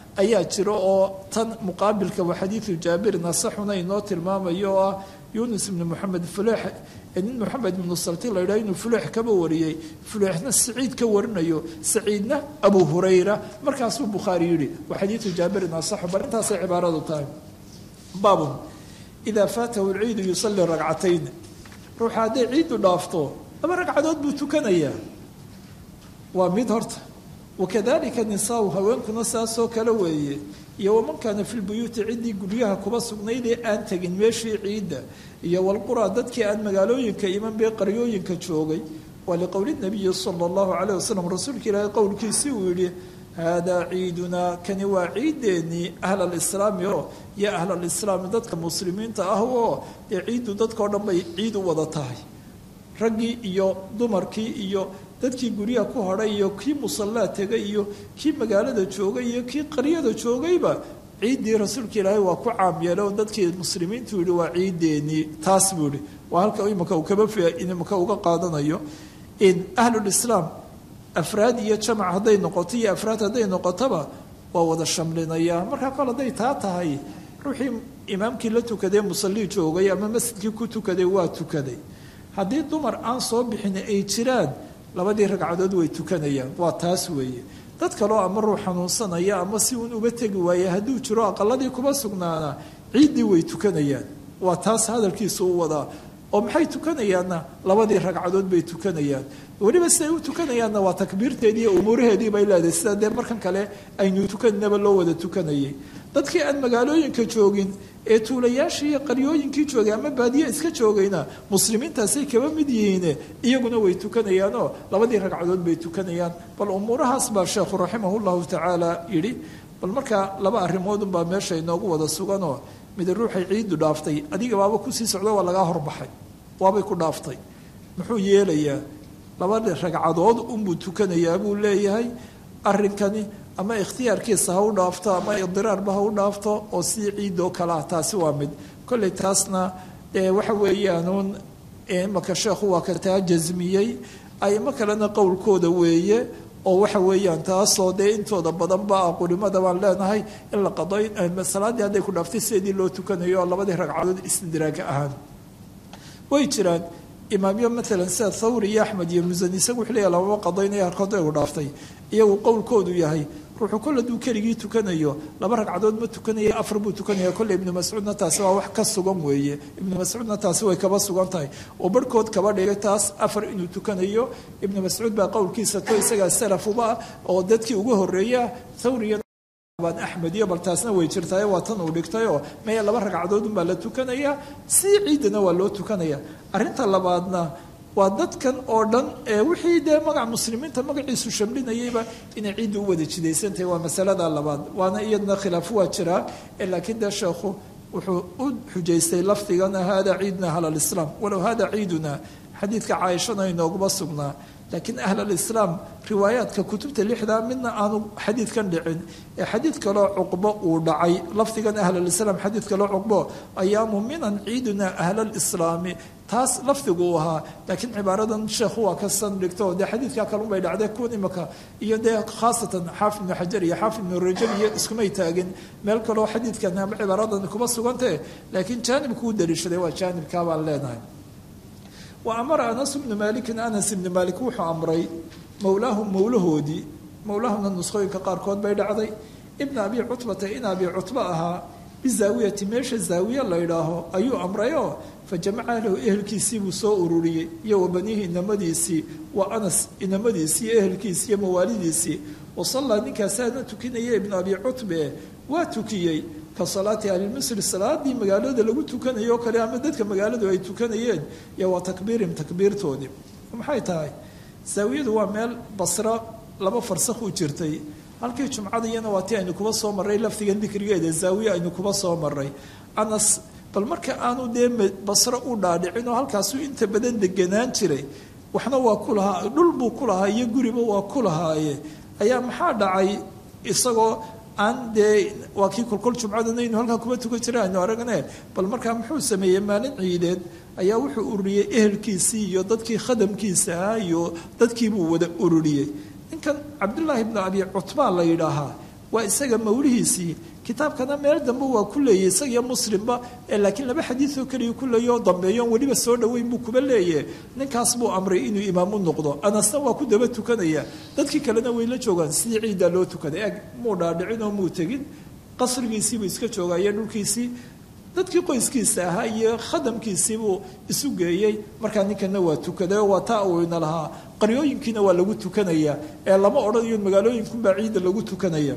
ayaa jiro oo tan muqaabilka waa xadiidu jaabirin asaxuna inoo tilmaamayo oo ah yunus ibnu moxamed fuleex nin moxamed ibnu salti la yidhaha inuu fuleex kaba wariyey fuleexna saciid ka warinayo saciidna abu hurayra markaasuu bukhaari yidhi waa xadiidu jaabirin asaxu bal intaasay cibaaradu tahay baabun idaa faatahu lciidu yusalii ragcatayn ruuxa hadday ciiddu dhaafto laba ragcadood buu tukanayaa waa mid horta wakadalika nisaau haweenkuna saasoo kale weeye iyo waman kaana fi lbuyuuti ciddii guryaha kuba sugnaydee aan tegin meeshii ciidda iyo walquraa dadkii aan magaalooyinka iman bee qaryooyinka joogay waa liqowli nabiyi sala allahu caleyh wasalam rasuulka ilaahay qowlkiisii uu yidhi haadaa ciidunaa kani waa ciideennii ahl alislaami oo iyo ahl alislaami dadka muslimiinta ah oo dee ciiddu dadkao dhan bay ciid u wada tahay raggii iyo dumarkii iyo dadkii guryaha ku hadhay iyo kii musallaa tegay iyo kii magaalada joogay iyo kii qaryada joogayba ciiddii rasuulka ilaahay waa ku caam yeelay oo dadkii muslimiintu yihi waa ciideennii taas buu yihi waa halka imika uu kaba imika uga qaadanayo in ahlulislaam afraad iyo jamac hadday noqoto iyo afraad hadday noqotoba waa wada shamlinaya markaa kol hadday taa tahay ruuxii imaamkii la tukaday musallii joogay ama masjidkii ku tukaday waa tukaday haddii dumar aan soo bixin ay jiraan labadii ragcadood way tukanayaan waa taas weeye dad kaloo ama ruux xanuunsanaya ama si uun uga tegi waaya hadduu jiro aqaladii kuba sugnaana ciiddii way tukanayaan waa taas hadalkiisa u wadaa oo maxay tukanayaanna labadii ragcadood bay tukanayaan weliba siday u tukanayaanna waa takbiirteedii iyo umuuraheedii bay leedahay sida dee markan kale aynu tukaninaba loo wada tukanayay dadkii aan magaalooyinka joogin ee tuulayaashii iyo qaryooyinkii joogay ama baadiye iska joogayna muslimiintaasay kaba mid yihiine iyaguna way tukanayaanoo labadii ragcadood bay tukanayaan bal umuurahaas baa sheekhu raximah llahu tacaala yidhi bal markaa laba arrimoodunbaa meesha inoogu wada suganoo mid ruuxay ciiddu dhaaftay adiga baaba kusii socdo waa lagaa horbaxay waabay ku dhaaftay muxuu yeelayaa labada ragcadood unbuu tukanayaa buu leeyahay arrinkani ama ikhtiyaarkiisa ha u dhaafto ama idiraarba ha u dhaafto oo sii ciidoo kale ah taasi waa mid kolley taasna waxa weeyaanuun imaka sheekhu waa ka taa jasmiyey aimo kalena qowlkooda weeye oo waxa weeyaan taasoo dee intooda badanba ah qulimada baan leenahay in la qado salaaddii hadday ku dhaaftay sideedii loo tukanayo oo labadii ragcadood istidraaga ahaan way jiraan imaamyo maalan sida thawri iyo axmed iyo musani isagu wuxuu leeyahy lamama qadaynaya harkood ay ku dhaaftay iyagu qowlkoodu yahay ruuxuu kol hadduu keligii tukanayo laba ragcadood ma tukanaya afar buu tukanaya kolle ibnu mascuudna taasi waa wax ka sugan weeye ibnu mascuudna taasi way kaba sugan tahay oo barhkood kaba dhigay taas afar inuu tukanayo ibnu mascuud baa qowlkiisa to isagaa salafuba ah oo dadkii ugu horreeya thawriya axmed iyo bal taasna way jirtaay waa tan uu dhigtayoo maya laba ragcadood unbaa la tukanayaa sii ciidana waa loo tukanaya arrinta labaadna waa dadkan oo dhan ee wixii dee magac muslimiinta magaciisu shamlinayayba inay ciidda u wada jidaysantahay waa masalada labaad waana iyadna khilaaf waa jiraa laakiin dee sheekhu wuxuu u xujaystay lafdigana hada ciiduna ahl alislaam walow hada ciiduna xadiidka caaishana inooguma sugnaa laakiin ahl alislaam riwaayaadka kutubta lixdaa midna aanu xadiidkan dhicin ee xadiid kaloo cuqbo uu dhacay lafdigan ahl alislaam xadiid kaloo cuqbo ayaamu minan ciiduna ahlalislaami taas lafdigu uu ahaa laakiin cibaaradan sheekhu waa ka san dhigto dee xadiidkaa kalunbay dhacdee kuwan imaka iyo dee khaasatan xaafid ibnu xajar iyo xaafid ibnu rajab iyo iskumay taagin meel kaloo xadiidkan ama cibaaradan kuma sugantee laakiin jaanibku u daliishaday waa jaanibkaa baan leenahay wa amara anas bnu maalikin anas ibni maalik wuxuu amray mowlaahum mowlahoodii mowlaahumna nusqooyinka qaarkood bay dhacday ibna abi cutbata in abi cutba ahaa bizaawiyati meesha zaawiye la ydhaaho ayuu amrayoo fa jamaca lahu ehelkiisii buu soo ururiyey iyo wa baniihi inamadiisii wa anas inamadiisii iyo ehelkiisii iyo mawaalidiisii wa sallaa ninkaasaana tukinaya ibnu abi cutbe waa tukiyey ka salaati ahlimisri salaadii magaalada lagu tukanayo o kale ama dadka magaaladu ay tukanayeen iyo waa takbiirim takbiirtoodii maxay tahay zaawiyadu waa meel basro laba farsakh u jirtay halkii jumcada iyana waa tii aynu kuba soo marray lafdigan dikrigeeda zaawiye aynu kuba soo maray anas bal marka aanu dee basro u dhaadhicin oo halkaasuu inta badan deganaan jiray waxna waa ku lahaa dhul buu ku lahaa iyo guriba waa ku lahaaye ayaa maxaa dhacay isagoo aan dee waa kii kolkol jumcadana aynu halkaa kuma tukan jira aynu aragne bal markaa muxuu sameeyey maalin ciideed ayaa wuxuu ururiyey ehelkiisii iyo dadkii khadamkiisa ah iyo dadkiibuu wada ururiyey ninkan cabdullaahi bnu abi cutbaa la yidhaahaa waa isaga mawlihiisii kitaabkana meel dambe waa ku leeyay isagiyo muslimba laakiin laba xadiidoo keliya ku leeya oo dambeeyo on weliba soo dhoweyn buu kuba leeyahe ninkaas buu amray inuu imaam u noqdo anasna waa ku daba tukanaya dadkii kalena way la joogaan sidii ciiddaa loo tukaday eg muu dhaadhicin oo muu tegin qasrigiisiibuu iska joogayo dhulkiisii dadkii qoyskiisa ahaa iyo khadamkiisiibuu isu geeyey markaa ninkana waa tukaday oo waa taa uu ina lahaa qaryooyinkiina waa lagu tukanaya ee lama odhanayo magaalooyinkunbaa ciidda lagu tukanaya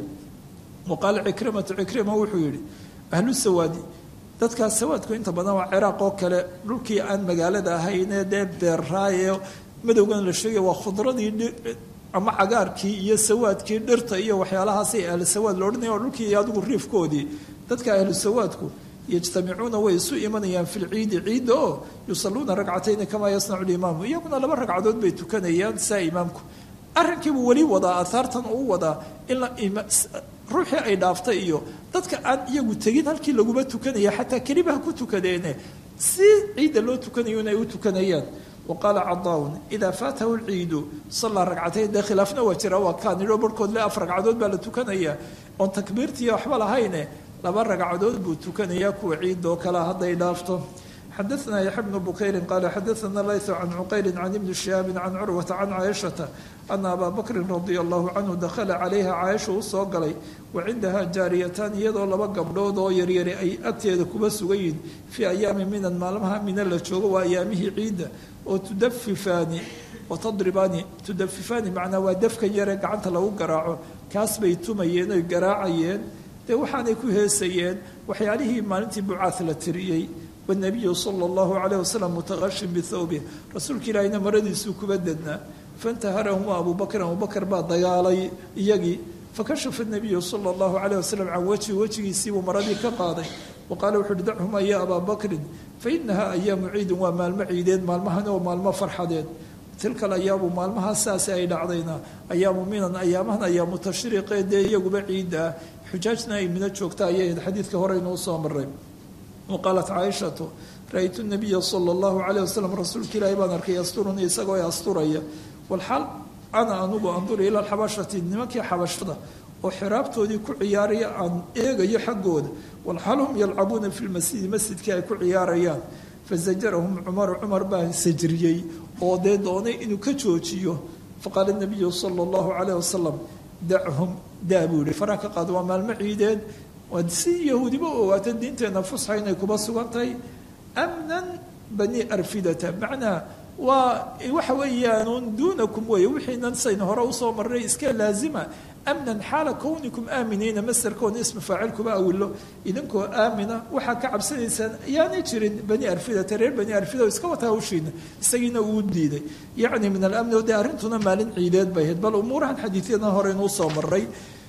wa qaala cikrimatu cikrima wuxuu yidhi ahlu sawaadi dadkaas sawaadku inta badan waa ciraaq oo kale dhulkii aan magaalada ahaynee dee beerraaye madowgan la sheegay waa khudradii ama cagaarkii iyo sawaadkii dhirta iyo waxyaalahaasay ahlu sawaad la odhanaya oo dhulkii iyo adigu riifkoodii dadka ahlu sawaadku yajtamicuuna way isu imanayaan fi lciidi ciidda oo yusaluuna ragcatayni kamaa yasnacu limaamu iyaguna laba ragcadood bay tukanayaan saa imaamku arrinkiibuu weli wadaa aahaartan uu wadaa in ruuxii ay dhaaftay iyo dadka aan iyagu tegin halkii laguma tukanaya xataa kelibaha ku tukadeene si ciidda loo tukanayo in ay u tukanayaan wa qaala cadaaun idaa faatahu lciidu sallaa ragcatayn dee khilaafna waa jira waa kaan idhoo barhkood le af ragcadood baa la tukanaya oon takbiirtiiyo waxba lahayne laba ragcadood buu tukanayaa kuwa ciidoo kalea hadday dhaafto xadaثna yaxya bnu bukayri qaala xadaثna layثu can cuqayli can ibni shihaabi can curwata can caaishata ana abaa bakrin radia allahu canhu dakhala calayha caaisha u soo galay wa cindaha jaariyataan iyadoo laba gabdhood oo yaryari ay agteeda kuba sugayiin fii ayaami minan maalmaha mina la joogo waa ayaamihii ciidda oo tudafifaani oo tadribaani tudafifaani macnaa waa dafkan yare gacanta lagu garaaco kaas bay tumayeen oy garaacayeen dee waxaanay ku heesayeen waxyaalihii maalintii bucaad la tiriyey wanabiyu sala allahu calayh wasalam mutaqashin bithawbih rasuulka ilaahina maradiisuu kuba dednaa faintaharahuma abuu bakrin abubakar baa dagaalay iyagii fakashafa nabiyu sala allahu calayh wasalam can wejhi wejigiisiibuu maradii ka qaaday wa qaala wuxu uhi dachuma ya abaa bakrin fa inaha ayaamu ciidin waa maalmo ciideed maalmahani oo maalmo farxadeed tilka alayaamu maalmahaa saasi ay dhacdayna ayaamu minan ayaamahan ayaamu tashriiqee dee iyaguba ciidda ah xujaajna ay mina joogta ayay ahayd xadiidka horeynuu soo maray wa qaalat caaishatu ra-ytu nabiya sala allahu calayh wasalam rasuulka ilaahi baan arkay yasturuni isagoo asturaya walxaal ana anugu anduru ila alxabashati nimankii xabashada oo xiraabtoodii ku ciyaaraya aan eegayo xaggooda walxaal hum yalcabuuna fi lmasjidi masjidkii ay ku ciyaarayaan fazajarahum cumaru cumar baa sajriyey oo dee doonay inuu ka joojiyo faqaala nabiyu sala allahu calayh wasalam dachum daa buu yihi faraa ka qaad waa maalmo ciideed waa si yahuudiba ogaata diinteenna fusxa inay kuba sugan tahay amnan bani arfidata macnaa waa waxa weeyaanuun duunakum weeye wixiinan sayna hore usoo marray iska laazima amnan xaala kownikum aaminiina masarkoona isma faacilkuba awilo idinkoo aamina waxaa ka cabsanaysaan yaanay jirin bani arfidata reer bani arfida iska wata hawshiina isagiina uu diiday yacni min alamni o dee arrintuna maalin ciideed bay ahayd bal umuurahan xadiidyadan hore inuu soo maray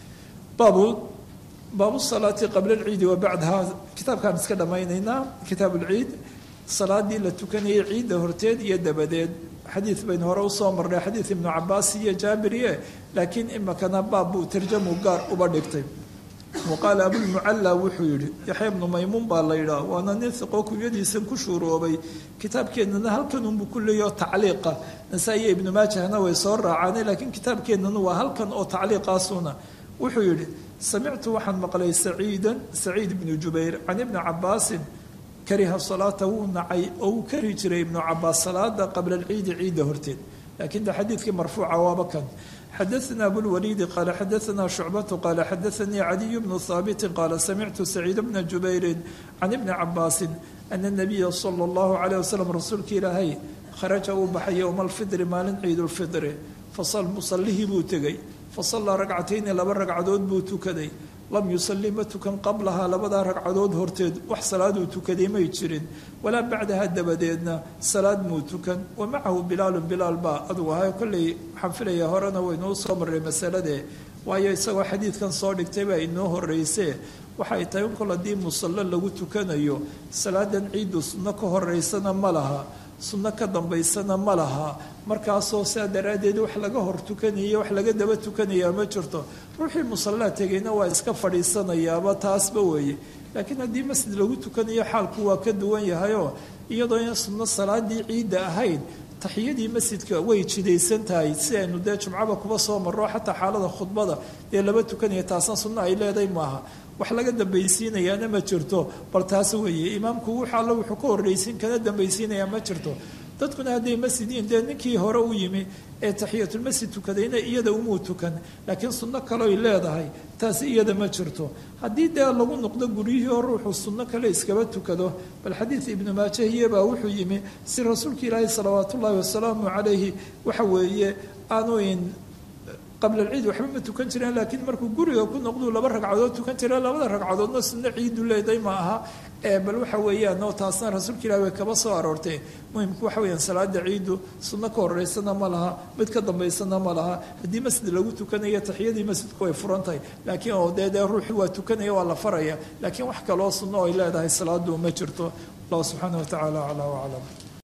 baabu baabu salaati qabla alciidi wa bacdaha kitaabkaan iska dhammaynaynaa kitaab ulciid salaadii la tukanayay ciidda horteed iyo dabadeed xadiid baynu hore usoo marnay xadiid ibnu cabaas iyo jaabiriye laakiin imakana baab buu tarjamu gaar uba dhigtay wa qaala abulmucalla wuxuu yidhi yaxya ibnu maymuun baa la yidhaah waana nin hiqoo kunyadiisan ku shuuroobay kitaabkeennana halkanunbu ku leeyaho tacliiqa nasaa-iyo ibnu maajahna way soo raacaane laakiin kitaabkeennana waa halkan oo tacliiqaasuna wuxuu yidhi samictu waxaan maqlay saciidan saciid ibnu jubayr can ibni cabaasin kariha salaata wuu nacay oo uu kari jiray ibnu cabaas salaada qabla alciidi ciidda horteed laakiin de xadiidkii marfuuca waaba kan xadaثna abulwaliidi qaala xadaثna shucbatu qaala xadaثanii caliyu bnu haabitin qaala samictu saciid bna jubayrin can ibni cabaasin ana nabiya sala اllahu calayh wasalam rasuulka ilaahay kharaja uu baxay yowma alfidri maalin ciid lfidri fasal musalihii buu tegey fasallaa ragcatayni laba ragcadood buu tukaday lam yusalli ma tukan qablahaa labadaa ragcadood horteed wax salaaduu tukaday may jirin walaa bacdaha dabadeedna salaad muu tukan wa macahu bilaalun bilaal baa adugu ahay kolley waxaan filayaa horena waynuu soo marray masaladee waayo isagoo xadiidkan soo dhigtay baa inoo horreysee waxay tahay in kol haddii musallo lagu tukanayo salaadan ciiddu sunno ka horeysana ma laha sunno ka dambaysana ma laha markaasoo saa daraaddeed wax laga hor tukanayo wax laga daba tukanayaa ma jirto ruuxii musallaa tegayna waa iska fadhiisanayaaba taasba weeye laakiin haddii masjid lagu tukanayo xaalku waa ka duwan yahayoo iyadoo in sunno salaadii ciidda ahayn taxiyadii masjidka way jidaysan tahay si aynu dee jumcaba kuba soo marro xataa xaalada khudbada dee laba tukanaya taasna sunno ay leedahay maaha wax laga dambaysiinayaana ma jirto bal taas weeye imaamku wux alle wuxuu ka horraysin kana dambaysiinayaa ma jirto dadkuna hadday masjidiin dee ninkii hore u yimi ee taxiyatulmasjid tukadayna iyada umuu tukan laakiin sunno kaleoy leedahay taasi iyada ma jirto haddii dee lagu noqdo guryihii hore wuxuu sunno kale iskaba tukado bal xadiid ibnu maajahiyebaa wuxuu yimi si rasuulka ilaahi salawaat ullaahi wasalaamu calayhi waxa weeye aanuyn qabla alciid waxba ma tukan jireen laakiin markuu guriga ku noqduu laba ragcadood tukan jireen labada ragcadoodna sunno ciidu leeday ma aha bal waxa weeyaan oo taasna rasuulka ilahi way kaba soo aroortay muhimku waxa weyaan salaada ciidu sunno ka horeysana ma laha mid ka dambaysana ma laha haddii masjid lagu tukanayo taxiyadii masjidku way furan tahay laakiin oo dee dee ruuxi waa tukanaya waa la faraya laakiin wax kaloo sunno ay leedahay salaadu ma jirto allah subxaana wa tacaala aclaa waclam